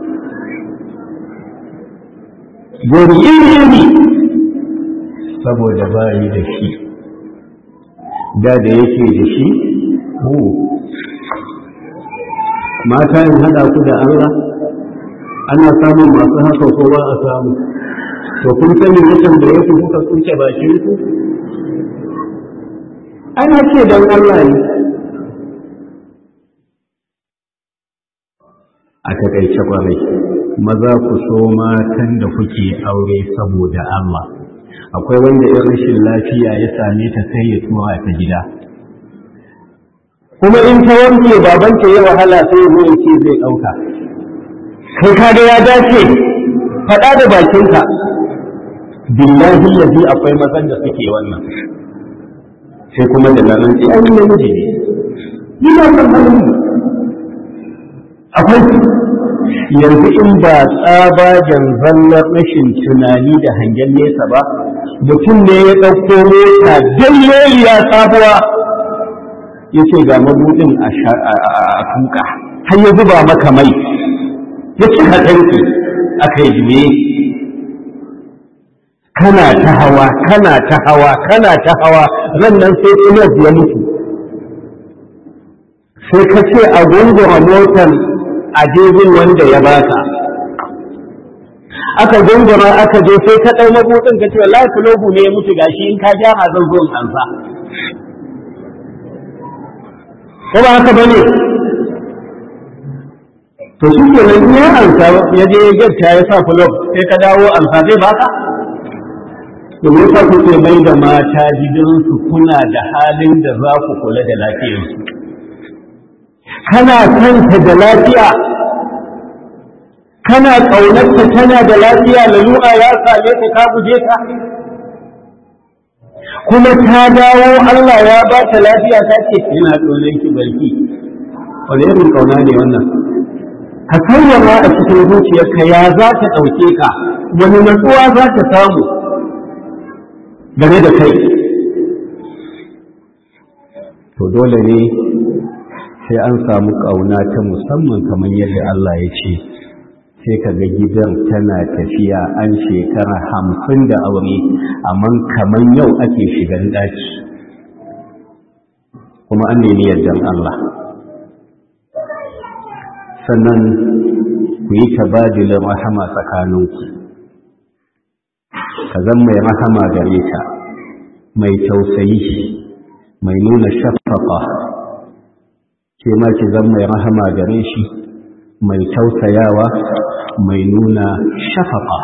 gori iri iri saboda ba yi da shi da da yake da shi mata in haɗa ku da Allah ana samun masu haka ko ba a samu to kun sani mutum da ya kuka kunce bakin ku ana ce don Allah ne a takaice kwarai maza ku so matan da kuke aure saboda Allah akwai wanda in rashin lafiya ya same ta sai ya tura ta gida kuma in ta wanke babanta ya wahala sai ya zo ce zai ɗauka kai kaga ya dace faɗa da bakinka billahi lazi akwai mazan da suke wannan sai kuma da nan sai an namiji ne ina son halin akwai yanzu in ba tsabagen zallar rashin tunani da hangen nesa ba mutum ne ya ɗauko mota ya sabuwa ya ce ga mabuɗin a tuka har ya zuba maka mai ya ci hatanki aka yi jime kana ta hawa kana ta hawa kana ta hawa ran nan sai inas ya mutu sai ka ce a gungura motar a jirgin wanda ya baka aka gungura aka je sai ka ɗau mabuɗin ka ce wallahi fulogu ne ya mutu gashi in ka gyara zan zo in ansa ko ba haka bane to shi ke nan ya ansa ya je ya gyarta ya sa fulog sai ka dawo ansa zai baka to me yasa kuke mai da mata gidansu kuna da halin da za ku kula da lafiyarsu kana kanta da lafiya kana ƙaunarta tana da lafiya lalura ya same ta ka guje ta kuma ta dawo Allah ya ba ta lafiya ta ce ina ƙaunar ki barki wani irin ƙauna ne wannan ka sallama a cikin zuciyarka ya za ta ɗauke ka wani natsuwa za ta samu game da kai to dole ne sai an samu ƙauna ta musamman kamar yadda Allah ya ce sai ka ga gidan tana tafiya an shekara hamsin da aure amma kamar yau ake shigan ɗaki kuma an nemi yardan Allah sannan ku yi tabadilin rahama tsakaninku ka zan mai rahama gare ta mai tausayi mai nuna shafafa ke ma ki zan mai rahama gare shi mai tausayawa mai nuna shafafa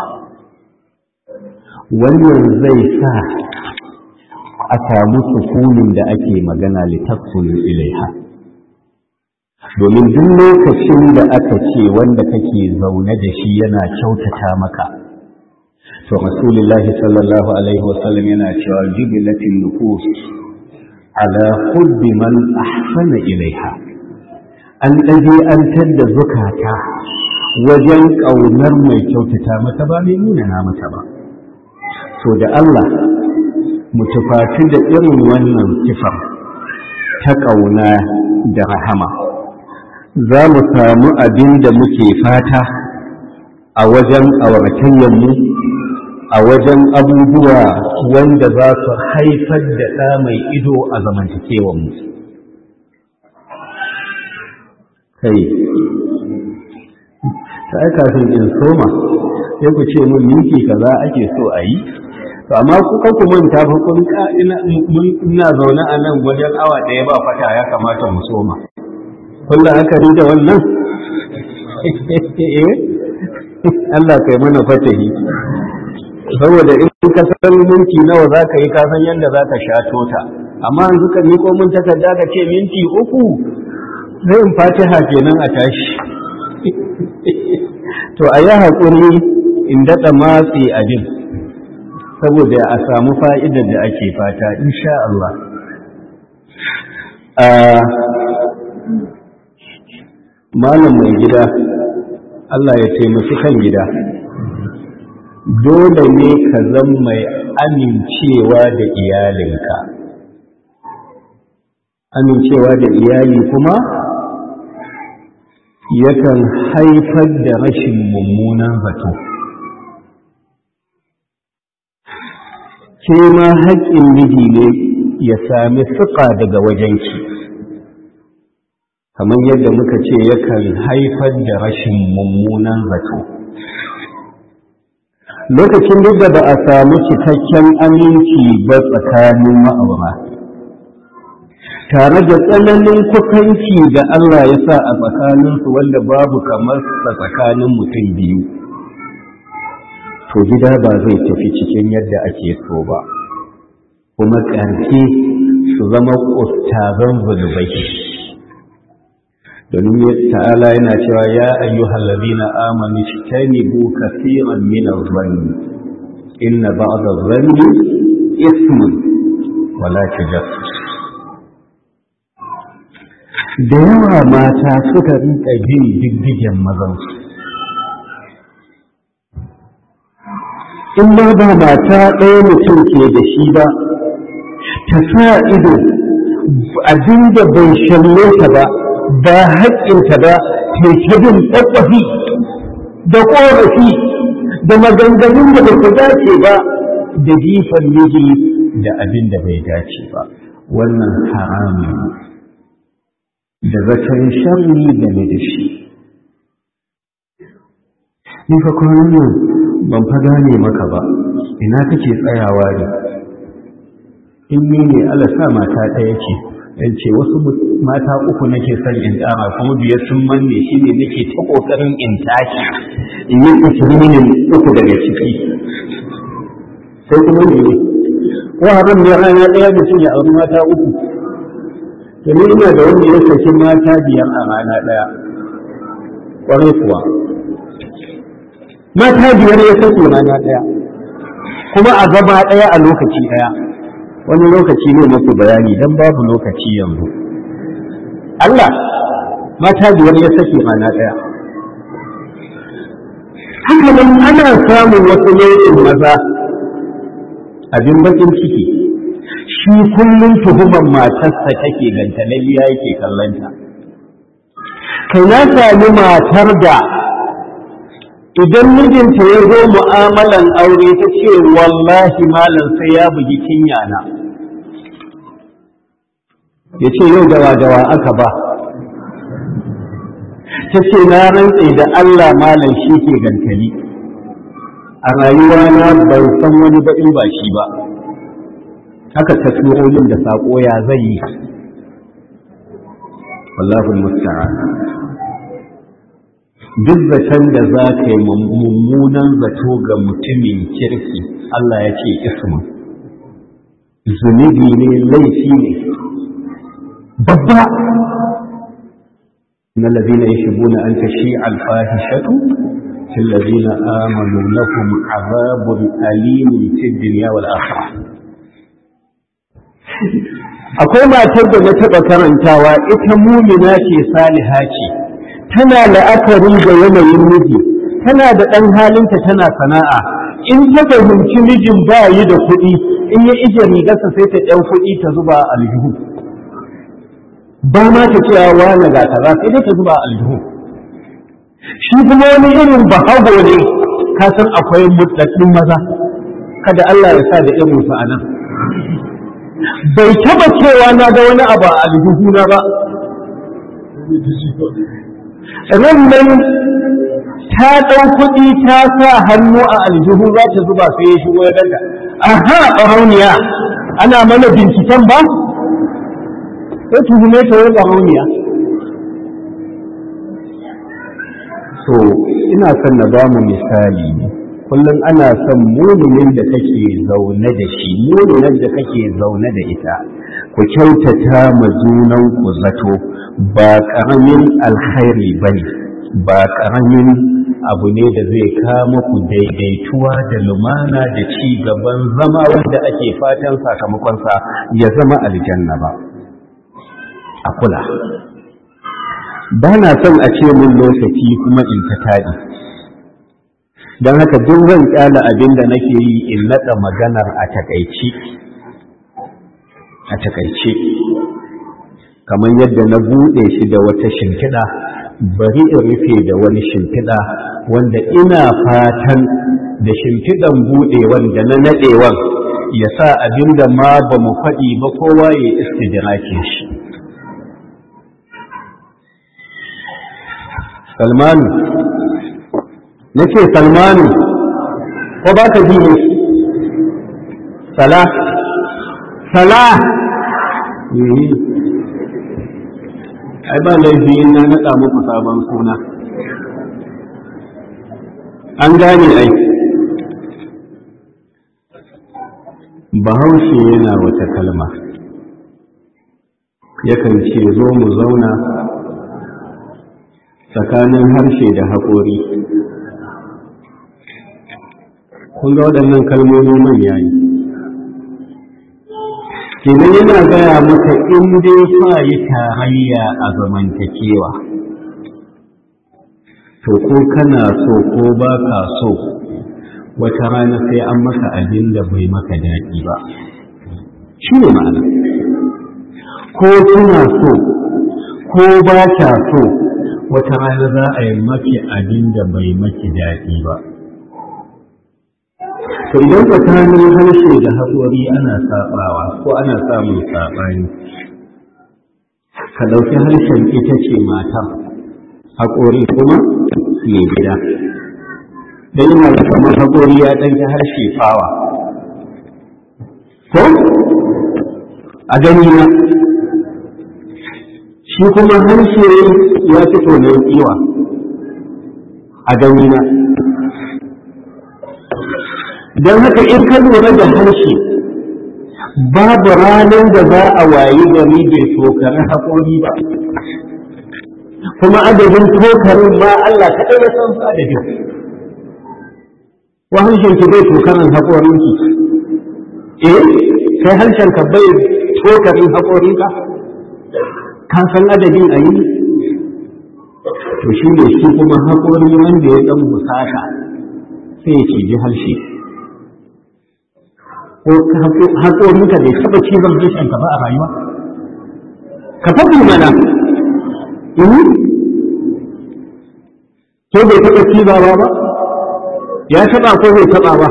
wannan zai sa a samu sukunin da ake magana littattun ilaiha domin duk lokacin da aka ce wanda kake zaune da shi yana kyautata maka to rasulullahi sallallahu alaihi wasallam yana cewa jubilatin nufus ala hubbi man ahsana ilaiha an ɗaje an tadda zukata wajen ƙaunar mai kyautata mata ba mai nuna na mata ba so da Allah mu tufafi da irin wannan sifar ta ƙauna da rahama za mu samu abin da muke fata a wajen auratayyanmu a wajen abubuwa wanda za su haifar da ɗa mai ido a zamantakewanmu kai ta aika kafin in soma sai ku ce mun minti kaza ake so a yi to amma ku kan ku manta fa kun ina zaune a nan wajen awa ɗaya ba fata ya kamata mu soma kun da aka da wannan Allah kai mana fatahi saboda in ka san minti nawa za ka yi ka san yadda za ka sha tota amma yanzu ka miko mun takarda ka ce minti uku zai in fatiha kenan a tashi to a yi haƙuri in daɗa matsi abin saboda a samu fa'idar da ake fata insha Allah malam mai gida Allah ya taimaki kan gida dole ne ka zan mai amincewa da iyalinka amincewa da iyali kuma yakan haifar da rashin mummunan zato ke ma haƙƙin miji ne ya sami suka daga wajenki kamar yadda muka ce yakan haifar da rashin mummunan zato lokacin duk da ba a samu cikakken aminci ba tsakanin ma'aura tare da tsananin kusanci da Allah ya sa a tsakaninsu wanda babu kamar sa tsakanin mutum biyu to gida ba zai tafi cikin yadda ake so ba kuma ƙarfi su zama ustazan zunubai domin ta'ala yana cewa ya ayyuhal ladina amanu tajtanibu kaseeran min adh-dhanni inna ba'd adh-dhanni ismun wa la tajassus da yawa mata suka rinka bin diddigen mazansu in ma ba mata ɗaya mutum ke da shi ba ta sa ido abinda bai shalle ta ba ba haƙƙinta ba ta bin tsakwafi da ƙorafi da maganganun da ba su dace ba da jifan miji da abin da bai dace ba wannan haramun da zaton sharri game da shi ni fa kwanan nan ban fa gane maka ba ina kake tsayawa ne in ni ne Allah sa mata ɗaya ce in ce wasu mata uku nake son in ƙara kuma biyar sun manne shi ne nake ta ƙoƙarin in tashi in yi kusurin uku daga ciki sai kuma ne ne ko haram ne rana ɗaya mutum ya auri mata uku domin ina da wanda ya saki mata biyar a rana ɗaya ƙwarai kuwa mata biyar ya saki rana ɗaya kuma a gaba ɗaya a lokaci ɗaya wani lokaci ne muku bayani don babu lokaci yanzu Allah mata biyar ya saki rana ɗaya haka nan ana samun wasu nau'in maza abin bakin ciki shi kullum tuhumar matarsa take gantalalliya yake kallanta kai na sami matar da idan mijinta ya zo mu'amalan aure ta ce wallahi malam sai ya bugi kinyana ya ce yau dawa dawa aka ba ta ce na rantse da Allah malam shi ke gantali a rayuwa na ban san wani baɗin ba shi ba haka ta turo min da saƙo ya zai yi wallahu musta'an duk zaton da za ka yi mummunan zato ga mutumin kirki Allah ya ce ismu zunubi ne laifi ne babba na lazina ya shigo na an tashi alfahishatu في الذين آمنوا لهم عذاب أليم في الدنيا والآخرة akwai matar da na taɓa karantawa ita mumina ce saliha ce tana la'akari da yanayin miji tana da ɗan halinta tana sana'a in ta fahimci mijin ba yi da kuɗi in ya ije rigarsa sai ta ɗan kuɗi ta zuba aljihu ba ma ta cewa wani ga kaza sai dai ta zuba aljihu shi kuma wani irin bahago ne ka san akwai mutsattun maza kada Allah ya sa da irin su anan bai taba cewa na ga wani abu a aljihuna ba ran nan ta ɗau kuɗi ta sa hannu a aljihu za ta zuba sai ya shigo ya daga aha ɓarauniya ana mana binciken ba sai tuhume ta wai ɓarauniya so ina son na bamu misali ne kullum ana son muminin da kake zaune da shi muminin da kake zaune da ita ku kyautata ma junan ku zato ba karamin alkhairi bane ba karamin abu ne da zai kama ku daidaituwa da lumana da ci gaban zama wanda ake fatan sakamakonsa ya zama aljanna ba a kula ba na son a ce mun lokaci kuma in ta taɗi don haka duk zan kyala abin da nake yi in naɗa maganar a takaice a takaice kamar yadda na buɗe shi da wata shimfiɗa bari in rufe da wani shimfiɗa wanda ina fatan da shimfiɗan buɗewan da na naɗewan ya sa abin da ma ba mu faɗi ba kowa ya istidrakin shi salmanu na ce salmanu ko ba ka ji ne sala sala ai ba laifi na naɗa muku sabon suna an gane ai bahaushe yana wata kalma yakan ce zo mu zauna tsakanin harshe da haƙori kun ga waɗannan kalmomi manya ne kenan yana gaya maka in dai fa yi tarayya a zamantakewa to ko kana so ko ba ka so wata rana sai an maka abin da bai maka daɗi ba shi ne ma'ana ko kina so ko ba ka so wata rana za a yi maki abin da bai maki daɗi ba to idan tsakanin harshe da haƙori ana saɓawa ko ana samun saɓani ka ɗauki harshen ita ce matar haƙori kuma mai gida da yana da kamar haƙori ya ɗan ji harshe fawa ko a gani na shi kuma harshe ya fito ne tsiwa a gani na don haka in ka lura da harshe babu ranar da za a wayi gari bai tokari haƙori ba kuma adadin tokarin ma Allah kaɗai ya san su adadin wa harshen ki bai tokarin haƙorin ki eh sai harshen ka bai tokarin haƙorin ka ka san adadin a yi to shi ne shi kuma haƙori wanda ya ɗan musaka sai ya ciji harshe ko haƙorinka bai taɓa cizon harshenka ba a rayuwa ka faɗi mana ko bai taɓa cizawa ba ya taɓa ko bai taɓa ba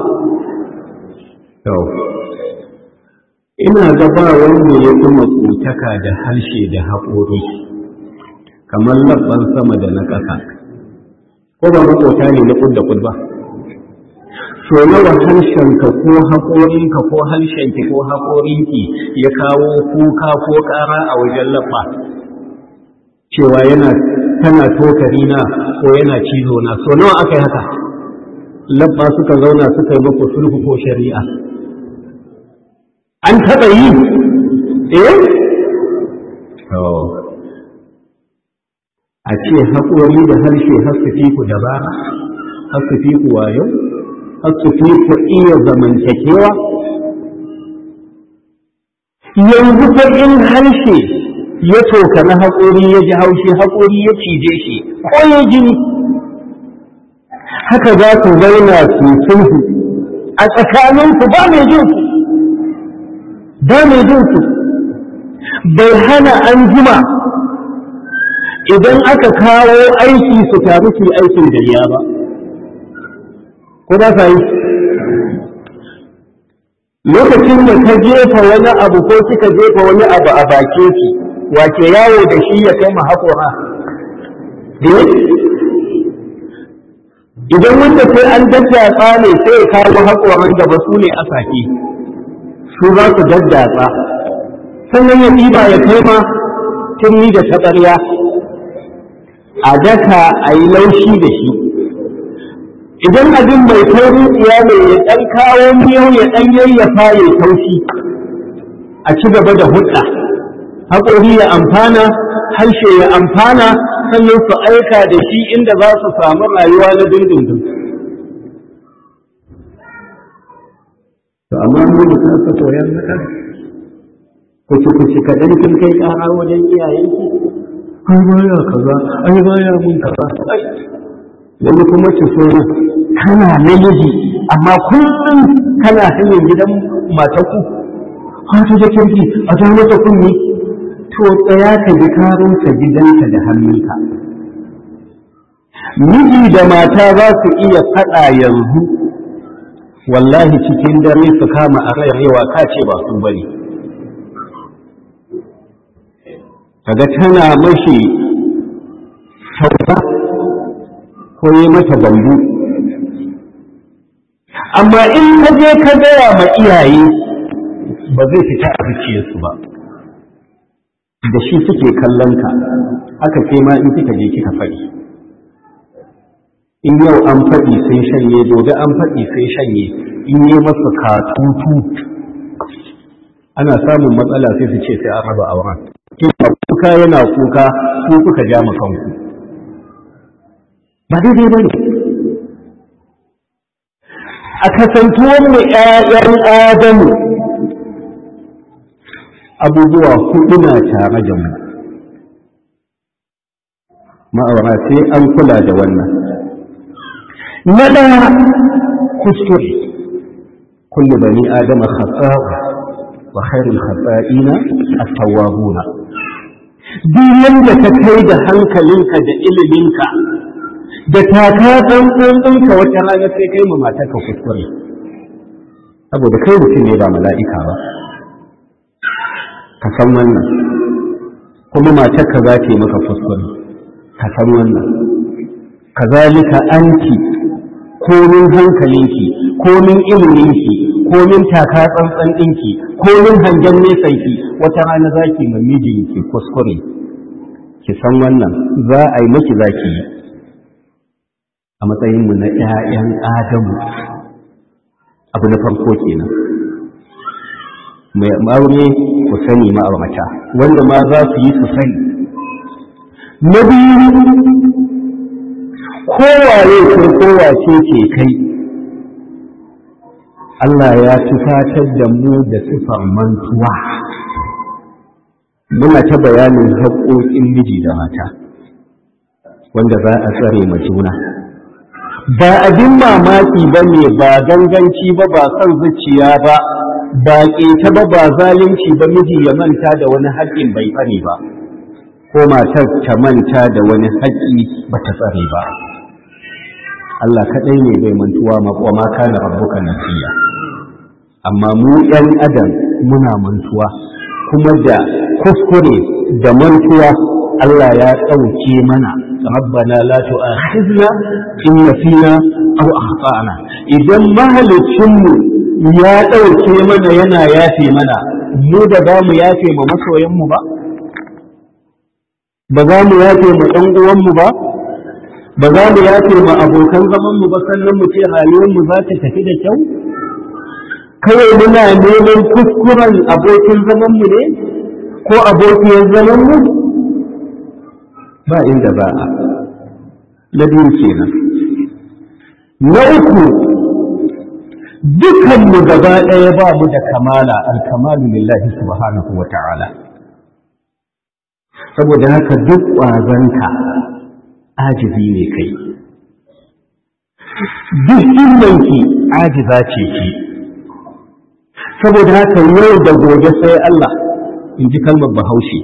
ina gaba wanda ya kuma tsotaka da harshe da haƙori kamar labban sama da na ƙasa ko ba maƙota ne na ƙudda ƙud ba so nawa harshenka ko haƙorinka ko harshenki ko haƙorinki ya kawo kuka ko ƙara a wajen labba cewa yana tana tokari na ko yana cizo na so nawa aka yi haka labba suka zauna suka yi muku sulhu ko shari'a an taɓa yi eh a ce haƙori da harshe har su fi ku dabara har su fi ku wayo har su fi ku iya zamantakewa yanzu fa in harshe ya toka na haƙori ya ji haushi haƙori ya cije shi ko ya jini haka za su zauna su sulhu a tsakaninku ba mai jin su ba mai jin su bai hana an jima idan aka kawo aiki su taru su aikin gariya ba ko ba sa yi lokacin da ka jefa wani abu ko kika jefa wani abu a bakin ki wace yawo da shi ya kai haƙora idan wanda sai an daddatsa ne sai ya kawo haƙoran da ba su ne asake su za su daddatsa sannan ya ɗiba ya kai ma turmi da taɓarya a daka a yi laushi da shi idan abin mai taurin tsiya ne ya ɗan kawo miyau ya ɗan yayyafa ya taushi a ci gaba da hudda haƙori ya amfana harshe ya amfana sannan su aika da shi inda za su samu rayuwa na dindindin to amma mun da kasa koyar naka kuci kuci kaɗan kin kai ƙara wajen iyayenki ai baya kaza ai baya mun kaza wani kuma ki so kana namiji amma kullum kana hanyar gidan mataku ha ta da kirki a ta mata kunni to tsaya ka ji karinsa gidanka da hannunka miji da mata za su iya faɗa yanzu wallahi cikin dare su kama a rayawa ka ce ba su bane kaga tana mashi sauka ko yi mata bambu amma in ka je ka gaya ma iyaye ba zai fita a zuciyarsu ba da shi suke kallon ka haka ke ma in kika je kika faɗi in yau an faɗi sai shanye gobe an faɗi sai shanye in yi masa katutu ana samun matsala sai su ce sai an raba auren kuka yana kuka ku kuka ja kanku ba daidai ba ne a kasantuwar mu ‘ya'yan adamu abubuwa hudu na tare da mu ma'aura sai an kula da wannan na ɗaya kuskure kullu bani adama khata'u wa khairul khata'ina at-tawwabuna duk yanda ka kai da hankalinka da iliminka da taka tsantsan wata rana sai kai ma matarka kuskure saboda kai mutum ne ba mala'ika ba ka san wannan kuma matarka za ta yi maka kuskure ka san wannan kazalika anti komin hankalinki komin iliminki komin taka tsantsan ɗinki komin hangen nesanki wata rana za ki ma mijinki kuskure ki san wannan za a yi maki za ki yi a matsayinmu na ‘ya'yan adamu abu na farko kenan mai aure ku sani ma'aurata wanda ma za su yi su sani na biyu kowaye ko kowace ce kai Allah ya tufatar da mu da sifar mantuwa muna ta bayanin haƙoƙin miji da mata wanda za a tsare ma juna ba abin mamaki ba ne ba ganganci ba ba son zuciya ba ba ƙeta ba ba zalunci ba miji ya manta da wani haƙƙin bai tsare ba ko matar ta manta da wani haƙƙi ba ta tsare ba Allah kaɗai ne bai mantuwa wa ma kana rabbuka nasiya amma mu ‘yan adam muna mantuwa kuma da kuskure da mantuwa Allah ya ɗauke mana rabbana la tu'akhizna in nasina aw akhtana idan mahalicinmu ya ɗauke mana yana yafe mana mu da za mu yafe ma masoyanmu ba ba za mu yafe ma ɗan uwanmu ba ba za mu yafe ma abokan zamanmu ba sannan mu ce rayuwarmu za ta tafi da kyau kawai muna neman kuskuren abokin zamanmu ne ko abokiyar zamanmu ba inda ba a na biyu kenan na uku dukanmu gaba ɗaya ba mu da kamala alkamalu lillahi subhanahu wa ta'ala saboda haka duk ƙwazonka ajizi ne kai duk himmanki ajiza ce ki saboda haka yau da gobe sai Allah in ji kalmar bahaushe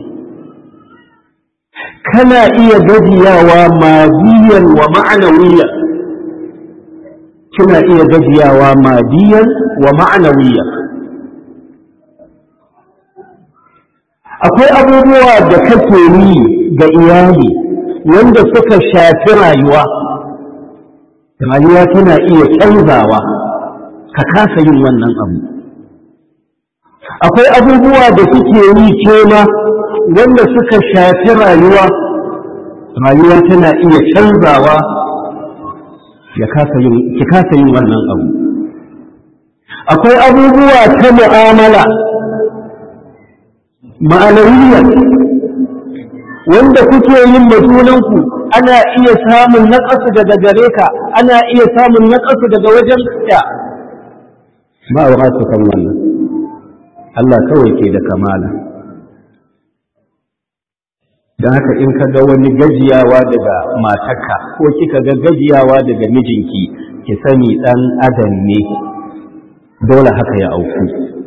kana iya gajiyawa madiyan wa ma'anawiyan kina iya gajiyawa madiyan wa ma'anawiyan akwai abubuwa da kake yi ga iyali wanda suka shafi rayuwa rayuwa tana iya canzawa ka kasa yin wannan abu akwai abubuwa da suke yi kema wanda suka shafi rayuwa rayuwa tana iya canzawa ya ki kasa yin wannan abu akwai abubuwa ta mu'amala ma'anawiyar wanda kuke yin majunanku ana iya samun naƙasu daga gare ka ana iya samun naƙasu daga wajen ya ba wa su kan wannan Allah kawai ke da kamala don haka in ka ga wani gajiyawa daga matarka ko kika ga gajiyawa daga mijinki ki sani ɗan adam ne dole haka ya auku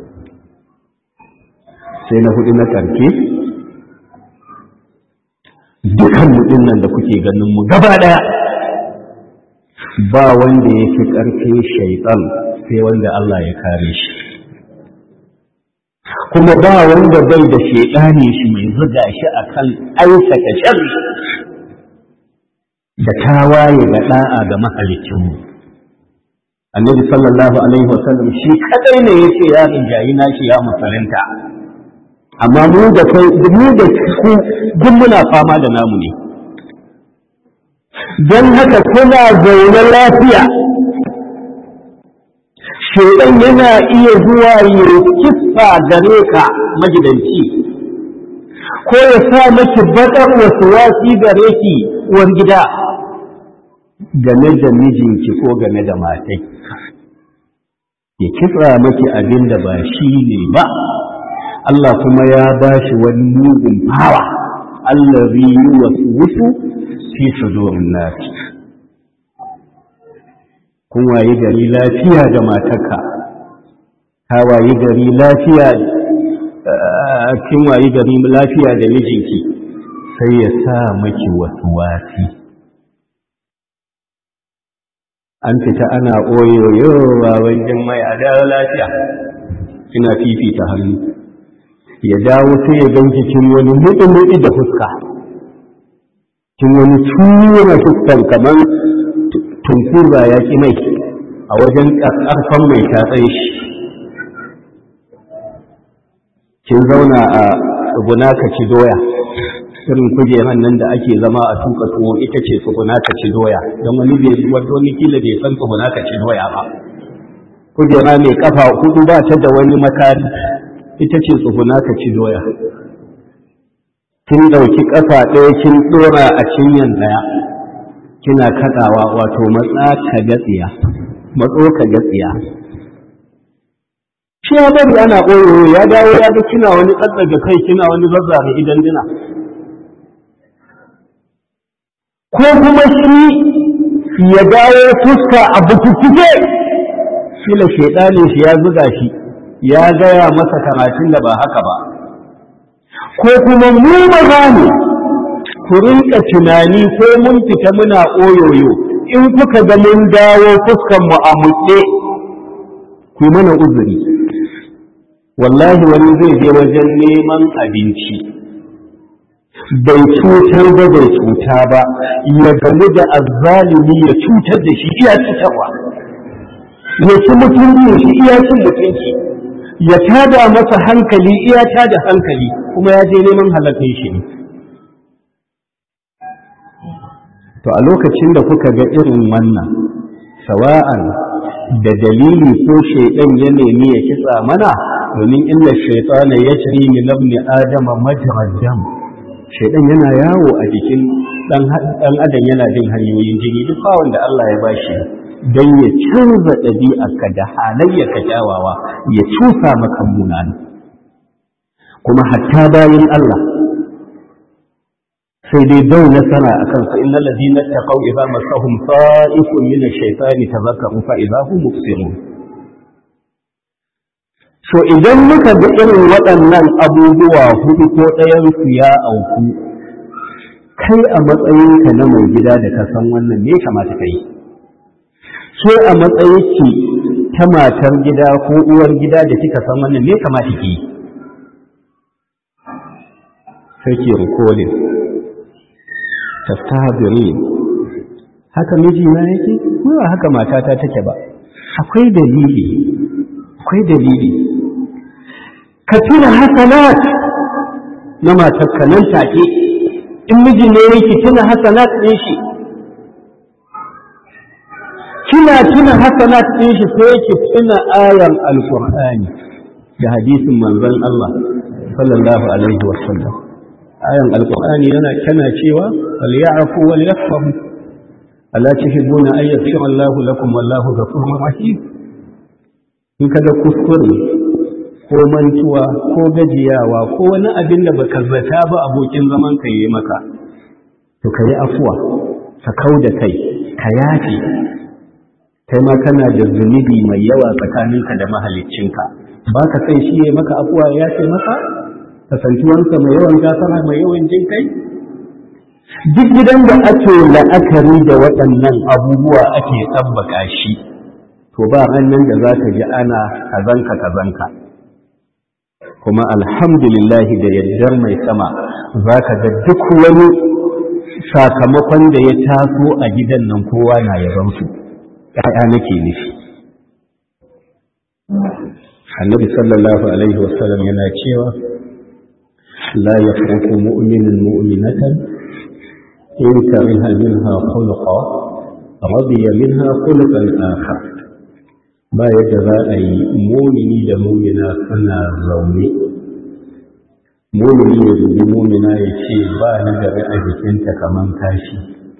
sai na hudu na ƙarke dukan mutum nan da kuke ganin mu gaba ɗaya ba wanda ya fi ƙarfe shaitan sai wanda Allah ya kare shi kuma ba wanda bai da shaidani shi mai zuga shi akan aikata sharri da tawaye ga da'a ga mahalicinmu annabi sallallahu alaihi wasallam shi kadai ne yace ya rinjayi nashi ya musulunta amma mu da kai mu da ku duk muna fama da namu ne don haka kuna zaune lafiya shaidan yana iya zuwa ya kisa gare ka magidanci ko ya sa maki baƙar wasu wasi gare ki uwar gida game da mijinki ko game da matai ya kitsa maki abin da ba shi ne ba Allah kuma ya ba shi wani mugun fawa Allah yi wasu wusu fi sudurin nasi kun waye gari lafiya da matarka ka waye gari lafiya kin waye gari lafiya da mijinki sai ya sa maki wasu wasi an fita ana oyoyo wajen mai a dawo lafiya ina fifita hannu ya dawo sai ya gan kin wani muɗi-muɗi da fuska kin wani tura fuskan kamar tunkur ba ya ƙi mai a wajen ƙarfan mai tatsaye shi kin zauna a tsuguna ka ci doya irin kujeran nan da ake zama a tuka tuwo ita ce tsuguna ka ci doya don wani bai wani kila bai san tsuguna ka ci doya ba kujera mai kafa hudu ba ta da wani makari ita ce tsuguna ka ci doya kin ɗauki ƙafa ɗaya kin ɗora a cinyan ɗaya kina kaɗawa wato matsa ka gatsiya matso ka gatsiya shi ya bari ana ɓoyo ya dawo ya ga kina wani tsatsaga kai kina wani zazzare idan dina ko kuma shi ya dawo fuska a bukukuke shila shaidanin shi ya zuga shi ya gaya masa karatun da ba haka ba ko kuma mu maza ne ku rinka tunani ko mun fita muna oyoyo in kuka ga mun dawo fuskan mu a mutse ku mana uzuri wallahi wani zai je wajen neman abinci bai cutar ba bai cuta ba ya gamu da azzalimi ya cutar da shi iya cutarwa ya ci mutunci shi iya cin mutunci ya tada masa hankali iya tada hankali kuma ya je neman halafin shi ne to a lokacin da kuka ga irin wannan sawa'an da dalili ko shaidan ya nemi ya kitsa mana domin illa shaitana ya jiri min ibni adama majrad dam shaidan yana yawo a jikin dan adam yana bin hanyoyin jini duk bawon da Allah ya bashi don ya canza ɗabi'arka da halayyarka kyawawa ya cusa maka munana kuma hatta bayan Allah sai dai dau nasara a kansa inna ladina taqaw idza masahum sa'ifun min ash-shaytani tadhakkaru fa idza hum mubsirun so idan muka ga irin waɗannan abubuwa hudu ko ɗayan su ya auku kai a matsayinka na mai gida da ka san wannan me kamata ka yi ke a matsayinki ta matar gida ko uwar gida da kika san wannan me kamata ki yi sai ki rikolin tastahabiri haka miji na yake ba haka matata take ba akwai dalili akwai dalili ka tuna hasanat na matarka nan take in miji ne yake tuna hasanat ɗin shi kina tuna hasanat ɗin shi sai ki tuna ayan alqur'ani da hadisin manzon Allah sallallahu alaihi wa sallam ayan alqur'ani yana kana cewa wal ya'fu wal yasfahu ala tuhibbuna an yaghfira Allahu lakum wallahu ghafurur rahim in kaga kuskure ko mantuwa ko gajiyawa ko wani abin da baka zata ba abokin zaman ka yi maka to ka yi afuwa ka kau da kai ka yafe kai ma kana da zunubi mai yawa tsakaninka da mahaliccinka ba ka sai shi ya maka afuwa ya ce maka kasantuwansa mai yawan gafara mai yawan jin kai duk gidan da ake la'akari da waɗannan abubuwa ake tsabbaka shi to ba hannun da za ka ji ana kazanka kazanka kuma alhamdulillahi da yaddar mai sama za ka ga duk wani sakamakon da ya taso a gidan nan kowa na yabansu ‘ya'ya nake nufi annabi sallallahu alaihi wasallam yana cewa la ya farko mu'minin mu'minatan in kariha minha khulqa radiya minha khulqan akhar ba yadda za a yi mumini da mumina suna zaune mumini ya dubi mumina ya ce ba ni gari a jikinta kaman kashi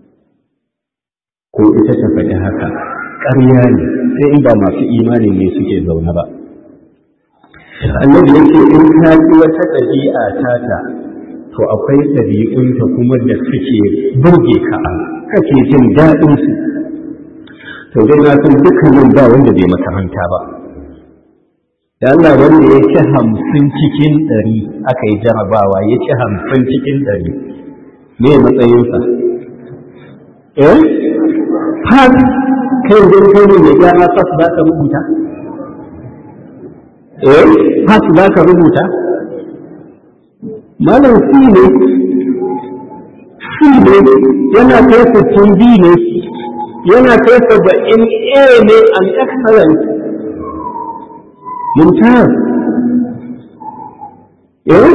ko ita ta faɗi haka ƙarya ne sai in ba masu imani ne suke zaune ba annabi ya ce in ka ji wata ɗabi'a tata to akwai ɗabi'unta kuma da suke burge ka kake jin daɗinsu to dai na san dukkanin ba wanda bai makaranta ba da Allah wanda ya ci hamsin cikin ɗari aka yi jarabawa ya ci hamsin cikin ɗari me matsayinsa eh fas kai yanzu kai ne mai gyara fas za ka rubuta eh fas za ka rubuta malam si ne si ne yana kai sittin bi ne yana kai saba'in a ne an excellent mumtaz eh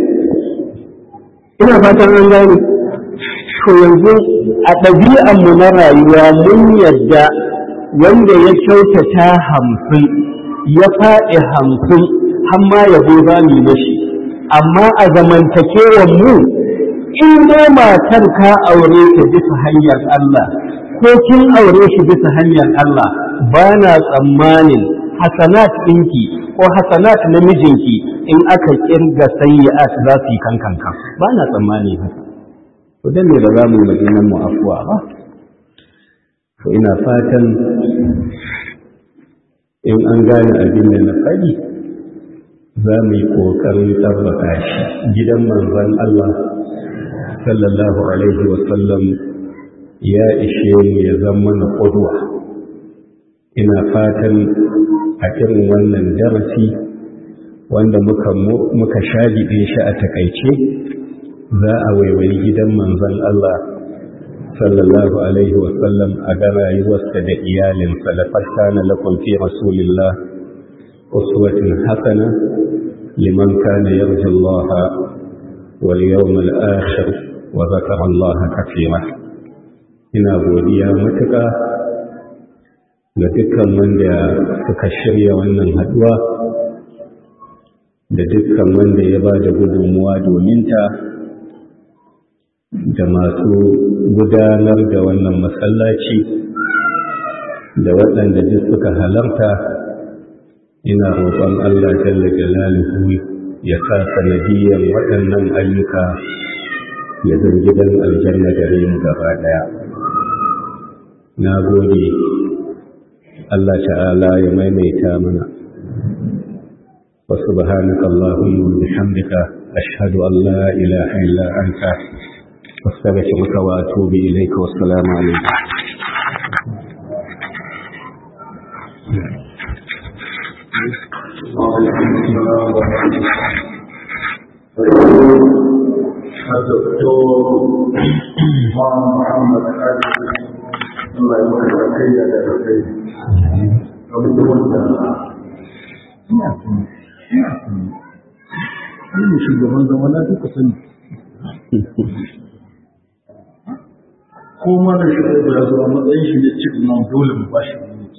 ina fatan an gane to yanzu a ɗabi'anmu na rayuwa mun yadda wanda ya kyautata hamsin ya faɗi hamsin har ma yabo za mu yi mashi amma a zamantakewan mu in dai matar ka aure ta bisa hanyar Allah ko kin aure shi bisa hanyar Allah ba na tsammanin hasanat ɗinki ko hasanat na mijinki in aka kirga sayyi'at za su yi kankanka ba na tsammani haka to dan ne ba za mu yi maganar mu afuwa ba to ina fatan in an gane abin da na faɗi za mu yi ƙoƙarin tabbata shi gidan manzon Allah sallallahu alaihi wasallam ya ishe mu ya zama na ƙudwa ina fatan a irin wannan darasi wanda muka muka shagiɗe shi a takaice za a waiwayi gidan manzon Allah sallallahu alaihi wasallam a ga rayuwarsa da iyalinsa da fattana lakum fi rasulillah uswatun hasana liman kana yarju Allah wal yawmal akhir wa zakara Allah kathira ina godiya matuƙa ga dukkan wanda suka shirya wannan haduwa da dukkan wanda ya ba da gudunmuwa domin ta da masu gudanar da wannan masallaci da waɗanda duk suka halarta ina roƙon Allah jalla jalaluhu ya sa sanadiyyar waɗannan ayyuka ya zan gidan aljanna gare mu gaba ɗaya na gode Allah ta'ala ya maimaita mana wa subhanaka allahumma wa bihamdika ashhadu an la ilaha illa anta أستغفرك وأتوب إليك والسلام عليكم الدكتور محمد علي الله يبارك فيك يا دكتور abubuwan da ina sani ina sani ne shugaban zama na duka sani ko mana shi da ya zo a matsayin shi ne cikin nan dole mu ba shi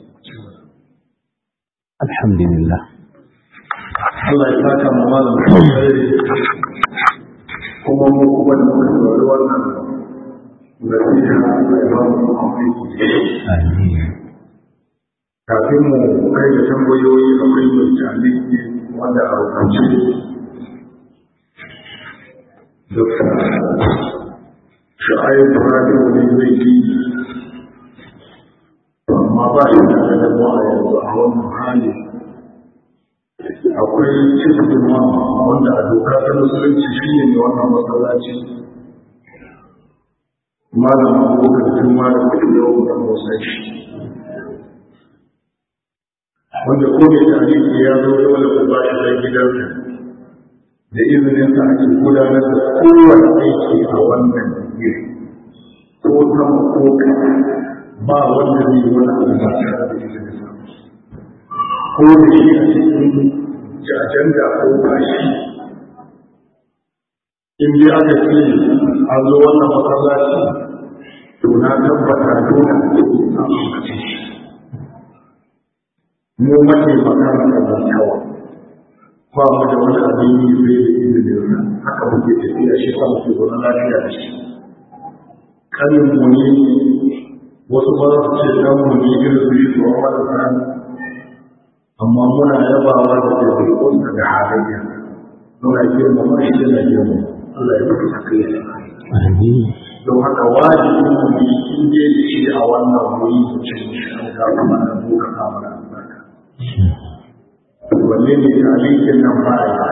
alhamdulillah Allah ya saka mu malam alkhairi kuma mu kuma da muka saurari wannan nasiha Allah ya ba mu amfani amin kafin mu kai da tambayoyi akwai mai jaliki wanda a rubuce Dr. sha'ayin radio ne zai yi amma ba shi da damuwa a yanzu a wannan hali akwai cikin wanda a doka ta musulunci shi ne wannan masallaci malam abokan juma da kudi yau da musa shi wanda ko mai tarihi ya zo dole ku ba shi dan gidansa da izinin sa ake gudanar da kowane aiki a wannan gari ko sama ko kasa ba wanda zai yi wani abu ba tare da izinin sa ko da shi a cikin ajanda ko bashi in dai aka ce an zo wannan masallaci to na tabbata dole a cikin samun kace shi mu mace magana da zantawa ba mu da wani abin yi sai da izinin sa haka muke tafiya shi sa muke zaune lafiya da shi kanin mu ne wasu ba su ce dan mu ne irin su yi tsohon marasa amma muna yabawa da ɗabi'unsa da halayya muna girmama shi da girma Allah ya mutu sakai amin don haka wajibi mu yi in je da shi a wannan wuri mu ce shi an ga kuma da mu ka kama da albarka wanne ne talikin nan ba ya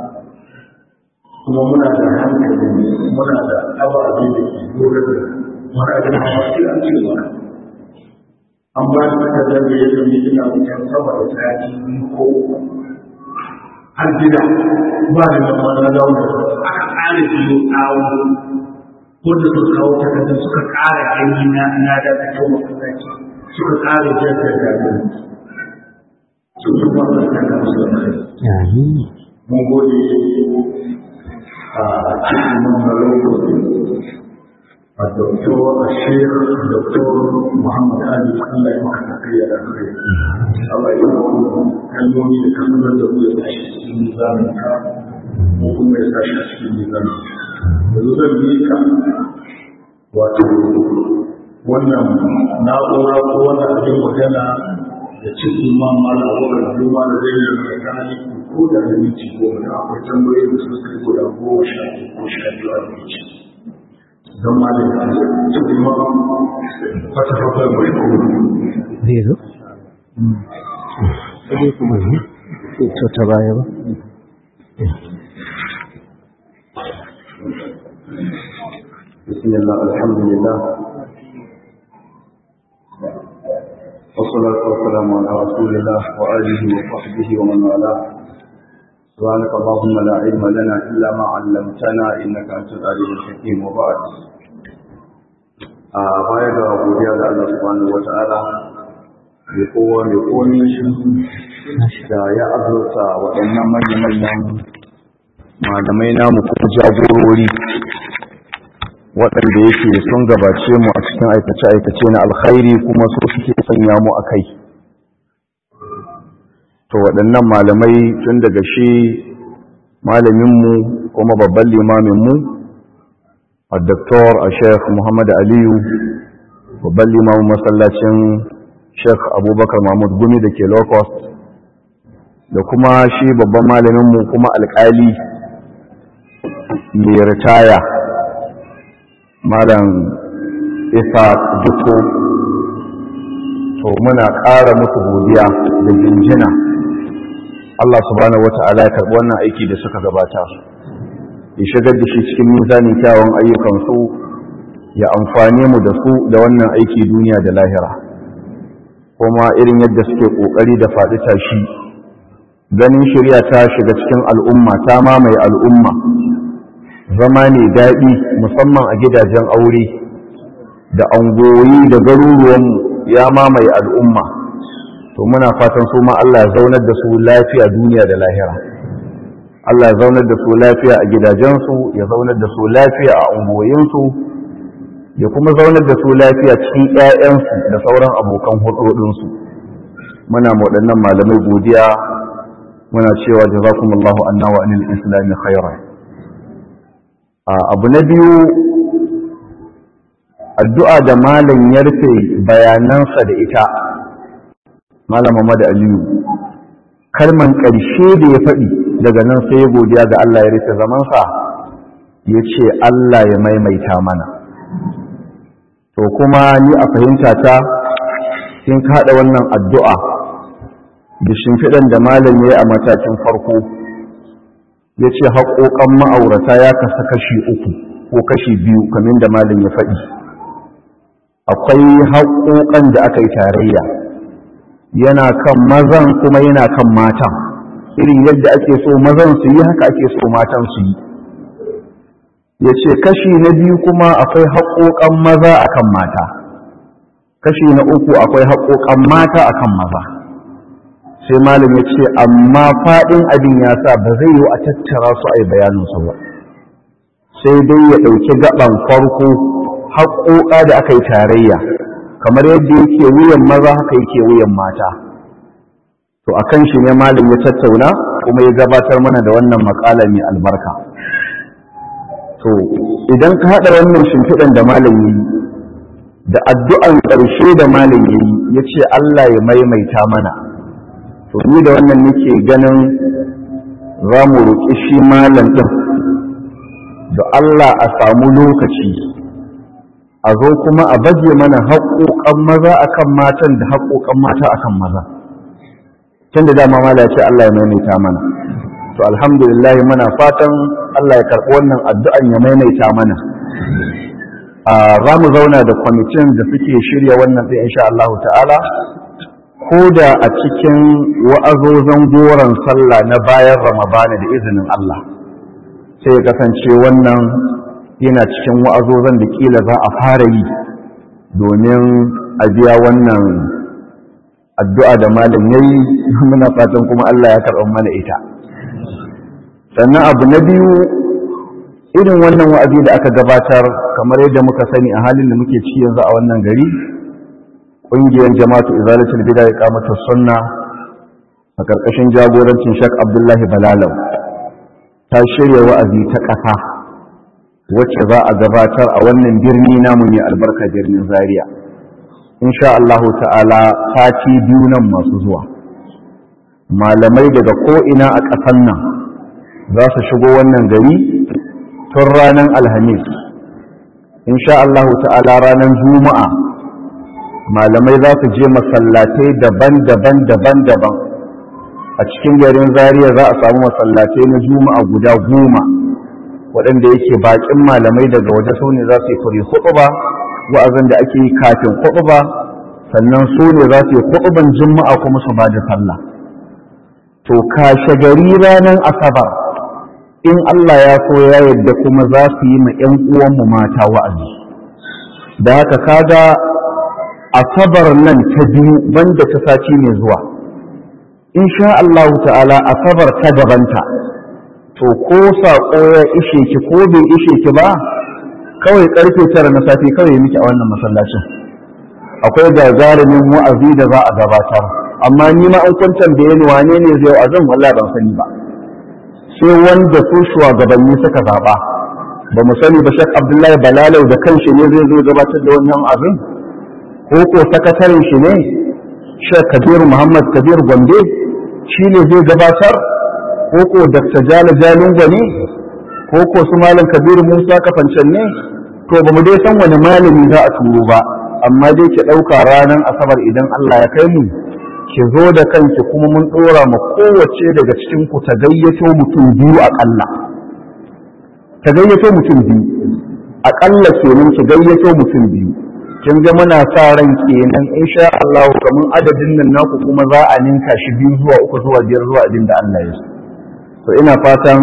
kuma muna da hankali muna da ababe da ke lura da muna da hankali an ce mana an ba da takardar da ya zama ina wucin sama da sati ko har gida ba da nan wani zaune aka ƙara biyo tsawo wanda suka kawo takardar suka ƙara gani na na da ta kawo masallaci suka ƙara jaddada da su kuma Allah ta ga musu da kai mun gode a cikin wannan lokaci a doktor a shekh doktor muhammad ali allah ya maka tafiya da kai allah ya maka kalmomi da kalmomin da ya tashi cikin nizamin ka ko kuma ya tashi a cikin nizamin yanzu zan yi ka wato wannan na'ura ko wannan abin magana da cikin ma mala abokan juma da zai yi mai gani ko da da minti goma da akwai tambayoyi da suka kai guda goma sha ko sha biyu a minti don ma da cikin ma fata fata mai kuma zai zo? sai kuma ne to ta baya ba بسم الله الحمد لله والصلاة والسلام على رسول الله وآله وصحبه ومن والاه سبحانك اللهم لا علم لنا إلا ما علمتنا إنك أنت العليم الحكيم وبعد a baya ga godiya da Allah subhanahu wa ta'ala mai kowa mai komi da ya azurta waɗannan manya-manyan malamai namu kuma jagorori waɗanda yake sun gabace mu a cikin aikace-aikace na alkhairi kuma su suke sanya mu a kai to waɗannan malamai tun daga shi malaminmu kuma babban limaminmu a doktor a sheikh muhammad aliyu babban limamin masallacin sheikh abubakar mahmud gumi da ke low cost da kuma shi babban malaminmu kuma alƙali mai ritaya malam isa duko to muna ƙara musu godiya da jinjina Allah subhanahu wata'ala ya karɓi wannan aiki da suka gabata ya shigar da shi cikin mizanin kyawun ayyukansu ya amfane mu da su da wannan aiki duniya da lahira kuma irin yadda suke ƙoƙari da faɗi tashi ganin shirya ta shiga cikin al'umma ta mamaye al'umma zama ne daɗi musamman a gidajen aure da angoyi da garuruwanmu ya mamaye al'umma to muna fatan su ma Allah ya zaunar da su lafiya duniya da lahira Allah ya zaunar da su lafiya a gidajensu ya zaunar da su lafiya a ungoyinsu ya kuma zaunar da su lafiya cikin ‘ya'yansu da sauran abokan hudunsu muna waɗannan malamai godiya muna cewa jazakumullahu anna wa anil islami khairan abu na biyu addu'a da malam ya rufe bayanansa da ita malam Muhammad Aliyu kalman ƙarshe da ya faɗi daga nan sai ya godiya ga Allah ya rufe zamansa ya ce Allah ya maimaita mana to kuma ni a fahimta ta sun kaɗa wannan addu'a da shimfiɗan da malam ya yi a matakin farko ya ce haƙoƙan ma'aurata ya kasa kashi uku ko kashi biyu kamar da malam ya faɗi akwai haƙoƙan da aka yi tarayya yana kan mazan kuma yana kan matan irin yadda ake so mazan su yi haka ake so matan su yi ya ce kashi na biyu kuma akwai haƙoƙan maza akan mata kashi na uku akwai haƙoƙan mata akan maza sai malam ya ce amma faɗin abin ya sa ba zai yi a tattara su a yi bayaninsu ba sai dai ya ɗauki gaban farko haƙoƙa da aka yi tarayya kamar yadda yake wuyan maza haka yake wuyan mata to a kan shi ne malam ya tattauna kuma ya gabatar mana da wannan maƙala mai albarka to idan ka haɗa wannan shimfiɗan da malam ya yi da addu'an ƙarshe da malam ya yi ya ce Allah ya maimaita mana to ni da wannan nake ganin za mu roƙi shi malam ɗin da Allah a samu lokaci a zo kuma a baje mana haƙoƙan maza akan matan da haƙoƙan mata akan maza tun da dama mala ce Allah ya maimaita mana to alhamdulillah muna fatan Allah ya karɓi wannan addu'an ya maimaita mana za mu zauna da kwamitin da suke shirya wannan ɗin insha Allah ta'ala ko da a cikin wa'azozan goron sallah na bayan ramadana da izinin Allah sai ya kasance wannan yana cikin wa'azozan da kila za a fara yi domin a biya wannan addu'a da malam ya yi muna fatan kuma Allah ya karɓar mana ita sannan abu na biyu irin wannan wa'azi da aka gabatar kamar yadda muka sani a halin da muke ci yanzu a wannan gari ƙungiyar jama'atu izalatul bida ya kamata sunna a ƙarƙashin jagorancin shak abdullahi balalau ta shirya wa'azi ta ƙasa wacce za a gabatar a wannan birni namu ne albarka birnin zaria insha Allah ta'ala sati biyu nan masu zuwa malamai daga ko'ina a ƙasan nan za su shigo wannan gari tun ranar alhamis insha Allah ta'ala ranar juma'a malamai za su je masallatai daban-daban daban-daban a cikin garin zaria za a samu masallatai na juma'a guda goma waɗanda yake baƙin malamai daga waje su ne za su yi kuri huɗu ba wa'azin da ake yi kafin huɗu ba sannan su ne za su yi huɗuban juma'a kuma su ba da sallah to kashe gari ranar asabar in Allah ya so ya yadda kuma za su yi ma 'yan uwanmu mata wa'azi da haka kaga asabar nan ta biyu banda ta sati mai zuwa insha Allah ta'ala asabar ta gabanta to ko saƙo ya ishe ki ko bai ishe ki ba kawai karfe tara na safe kawai miki a wannan masallacin akwai gagarumin wa'azi da za a gabatar amma ni ma an kwantar da yani wane ne zai wa'azin wallahi ban sani ba sai wanda su shugabanni suka zaba ba mu sani ba shak abdullahi balalau da kanshi ne zai zo gabatar da wannan abin ko ko sakataren shi ne shek kabiru muhammad kabir gombe shi ne zai gabatar ko ko dr jala jalunga ne ko ko su malam kabiru musa kafancan ne to ba mu dai san wani malami za a turo ba amma dai ki ɗauka ranar asabar idan allah ya kai mu ki zo da kanki kuma mun ɗora ma kowace daga cikin ku ta gayyato mutum biyu aƙalla ta gayyato mutum biyu aƙalla kenan ki gayyato mutum biyu kin ga muna sa ran kenan insha Allah kamar adadin nan naku kuma za a ninka shi biyu zuwa uku zuwa biyar zuwa abin da Allah ya so to ina fatan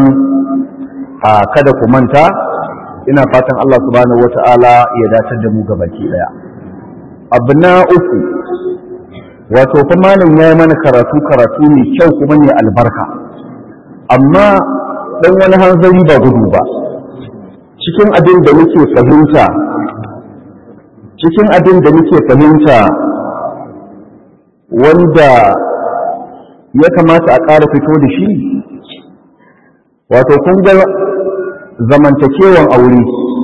a kada ku manta ina fatan Allah subhanahu wata'ala ya datar da mu gabaki daya abu na uku wato fa malam ya yi mana karatu karatu mai kyau kuma ne albarka amma dan wani hanzari ba gudu ba cikin abin da muke fahimta cikin abin da muke fahimta wanda ya kamata a ƙara fito da shi wato kun ga zamantakewan aure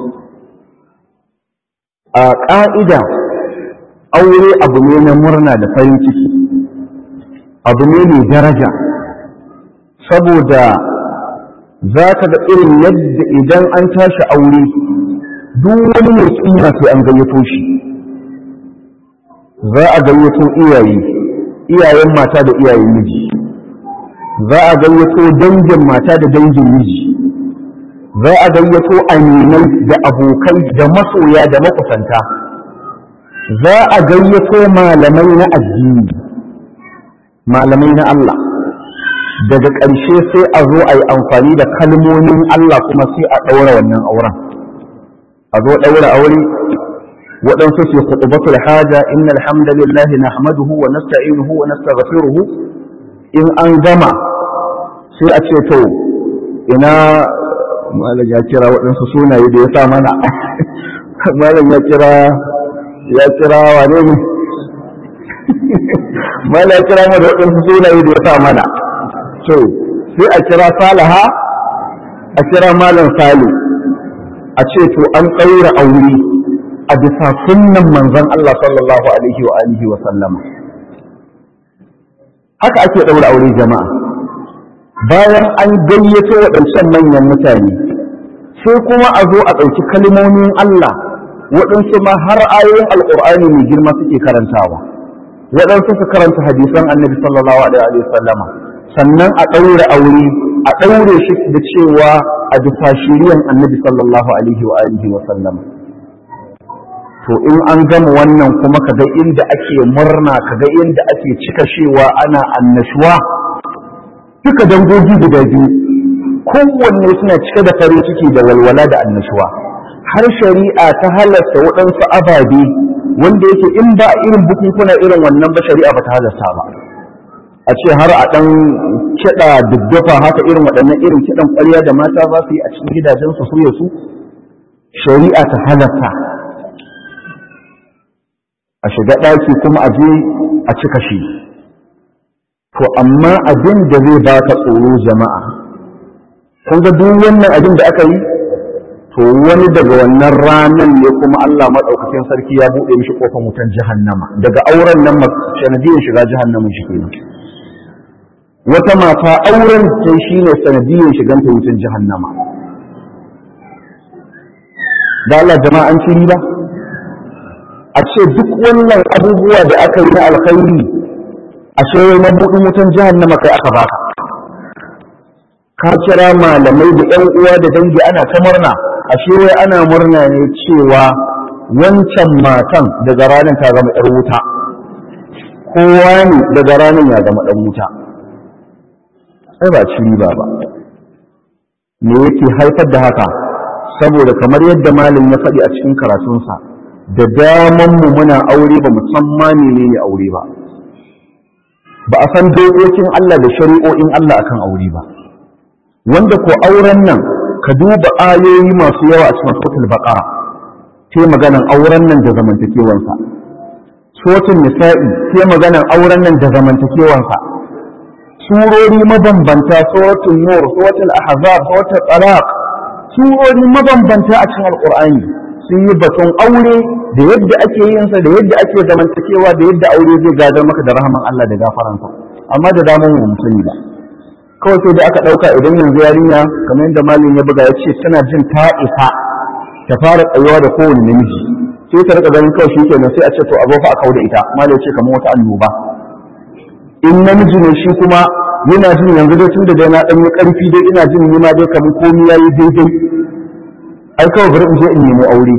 a ƙa'ida aure abu ne na murna da farin ciki abu ne mai daraja saboda za ka ga irin yadda idan an tashi aure duk wani mai kima sai an gayyato shi za a gayyato iyaye iyayen mata da iyayen miji za a gayyato dangin mata da dangin miji za a gayyato aminai da abokai da masoya da makusanta za a gayyato malamai na addini malamai na Allah daga ƙarshe sai a zo a yi amfani da kalmomin Allah kuma sai a ɗaura wannan auren a zo ɗaura aure waɗansu su khutbatul haja inna alhamdulillah nahmaduhu wa nasta'inuhu wa nastaghfiruhu in an gama sai a ce to ina malam ya kira waɗansu sunaye da ya sa mana malam ya kira ya kira wane ne malam ya kira mana waɗansu sunaye da ya sa mana to sai a kira salaha a kira malam salu a ce to an ɗaura aure a bisa sunnan manzon Allah sallallahu alaihi wa alihi wa sallama haka ake ɗaura aure jama'a bayan an gayyato waɗancan manyan mutane sai kuma a zo a ɗauki kalmomin Allah waɗansu ma har ayoyin alƙur'ani mai girma suke karantawa waɗansu su karanta hadisan annabi sallallahu alaihi wa sallama sannan a ɗaure aure a ɗaure shi da cewa a bisa shiriyan annabi sallallahu alaihi wa alihi wa sallama to in an gama wannan kuma kaga inda ake murna kaga inda ake cika cewa ana annashuwa duka dangogi guda biyu kowanne suna cike da farin ciki da walwala da annashuwa har shari'a ta halasta waɗansu ababe wanda yake in ba irin bukunkuna irin wannan ba shari'a ba ta halasta ba a ce har a ɗan kiɗa duddufa haka irin waɗannan irin kiɗan ƙwarya da mata za su yi a cikin gidajensu su ya su shari'a ta halasta a shiga ɗaki kuma a je a cika shi to amma abin da zai ba ka tsoro jama'a kun ga duk wannan abin da aka yi to wani daga wannan ranar ne kuma Allah maɗaukakin sarki ya buɗe mishi ƙofar wutan jahannama daga auren nan sanadiyar shiga jahannama shi kenan wata mata auren ta shi ne sanadiyar shigan ta wutan jahannama da Allah jama'a an ci riba a ce duk wannan abubuwa da aka yi na alkhairi a shewai na buɗin wutan jahannama kai aka baka ka kira malamai da ƴan uwa da dangi ana ta murna a shewai ana murna ne cewa wancan matan daga ranar ta zama ƴar wuta kowa ne daga ranar ya zama ɗan wuta sai ba ci riba ba me yake haifar da haka saboda kamar yadda malam ya faɗi a cikin karatunsa da daman mu muna aure ba musamman menene aure ba ba a san dokokin Allah da shari'o'in Allah akan aure ba wanda ko auren nan ka duba ayoyi masu yawa a cikin suratul baqara sai maganan auren nan da zamantakewansa suratul nisa'i sai maganan auren nan da zamantakewansa surori mabambanta suratul nur suratul ahzab suratul talaq surori mabambanta a cikin alqur'ani sun yi batun aure da yadda ake yin sa da yadda ake zamantakewa da yadda aure zai gadar maka da rahaman Allah da gafaransa amma da daman mu mutuni ba kawai sai da aka dauka idan yanzu yarinya kamar yadda malin ya buga ya ce tana jin ta isa ta fara tsayuwa da kowane namiji sai ta rika ganin kawai shikenan sai a ce to abu fa a kauda ita malin ya ce kamar wata annoba in namiji ne shi kuma yana jin yanzu dai tun da dai na dan yi karfi dai ina jin ni ma dai kamar komai yayi daidai ai kawai bari in je in nemi aure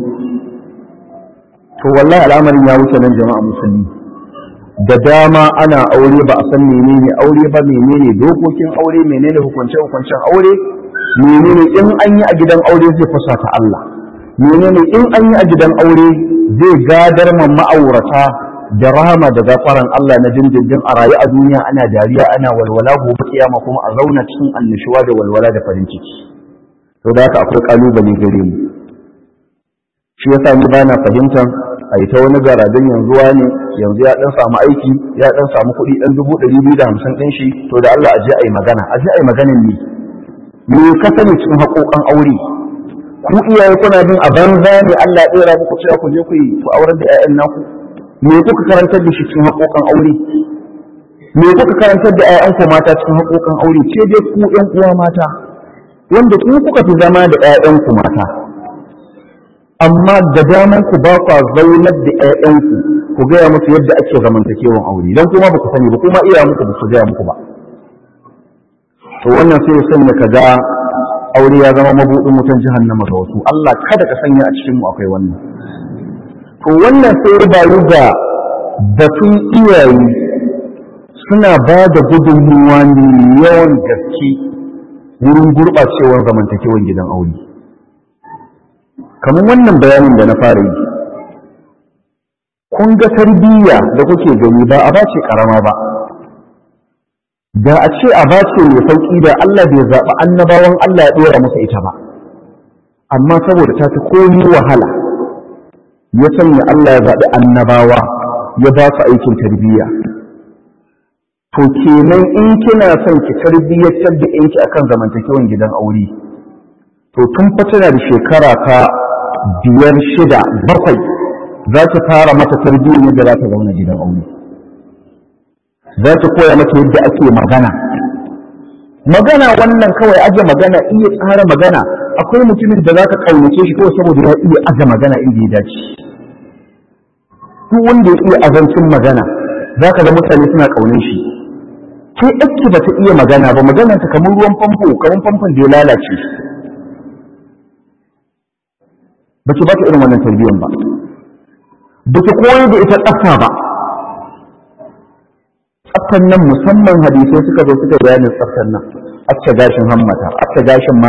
to wallahi al'amarin ya wuce nan jama'a musulmi da dama ana aure ba a san menene aure ba menene dokokin aure menene hukunce hukuncen aure menene in an yi a gidan aure zai fasa ta Allah menene in an yi a gidan aure zai gadar ma ma'aurata da rahama da gafaran Allah na dindindin a rayu a duniya ana dariya ana walwala gobe kiyama kuma a zauna cikin annishuwa da walwala da farin ciki to da haka akwai kalubale gare mu shi yasa ni bana fahimtar a ita wani garadin yanzu ne yanzu ya dan samu aiki ya dan samu kuɗi dan dubu ɗari biyu da hamsin ɗin shi to da Allah a je a yi magana a je a yi maganin ne me ka sani cikin haƙoƙan aure ku iyaye kuna bin a banza ne Allah ya ɗora muku cewa ku je ku yi ku aurar da 'ya'yan naku me kuka karantar da shi cikin haƙoƙan aure me kuka karantar da 'ya'yanku mata cikin haƙoƙan aure ce dai ku ƴan uwa mata wanda ku kuka fi zama da 'ya'yanku mata amma da daman ku ba kwa zaunar da ƴaƴanku ku gaya musu yadda ake zamantakewan aure dan kuma ba ku sani ba kuma iya muku ba su gaya muku ba to wannan sai ya sanya ka ga aure ya zama mabuɗin wutan jahannama ga wasu Allah kada ka sanya a cikin mu akwai wannan to wannan sai ya bayu ga batun iyaye suna ba da gudunmuwa ne yawan gaske wurin gurɓacewar zamantakewan gidan aure kamar wannan bayanin da na fara yi kun ga tarbiyya da kuke gani ba a bace karama ba da a ce a bace mai sauki da Allah bai zaɓi annabawan Allah ya ɗora masa ita ba amma saboda ta fi komi wahala ya sanya Allah ya zaɓi annabawa ya ba su aikin tarbiyya to kenan in kina son ki tarbiyyatar da yanki akan zamantakewan gidan aure to tun fa tana da shekara ta biyar shida bakwai za ta fara mata tarbiyyar yadda za ta zauna gidan aure za ta koya mata yadda ake magana magana wannan kawai aje magana iya tsara magana akwai mutumin da za ka ƙaunace shi kawai saboda ya iya aje magana inda ya dace duk wanda ya iya azancin magana za ka ga mutane suna ƙaunar shi ke ɗauki ba ta iya magana ba maganar ta kamar ruwan famfo kamar famfon da ya lalace ba ki ba ta irin wannan tarbiyyar ba ba ki koyar da ita tsafta ba tsaftan nan musamman hadisai suka zo suka bayanin tsaftan nan acce gashin hammata acce gashin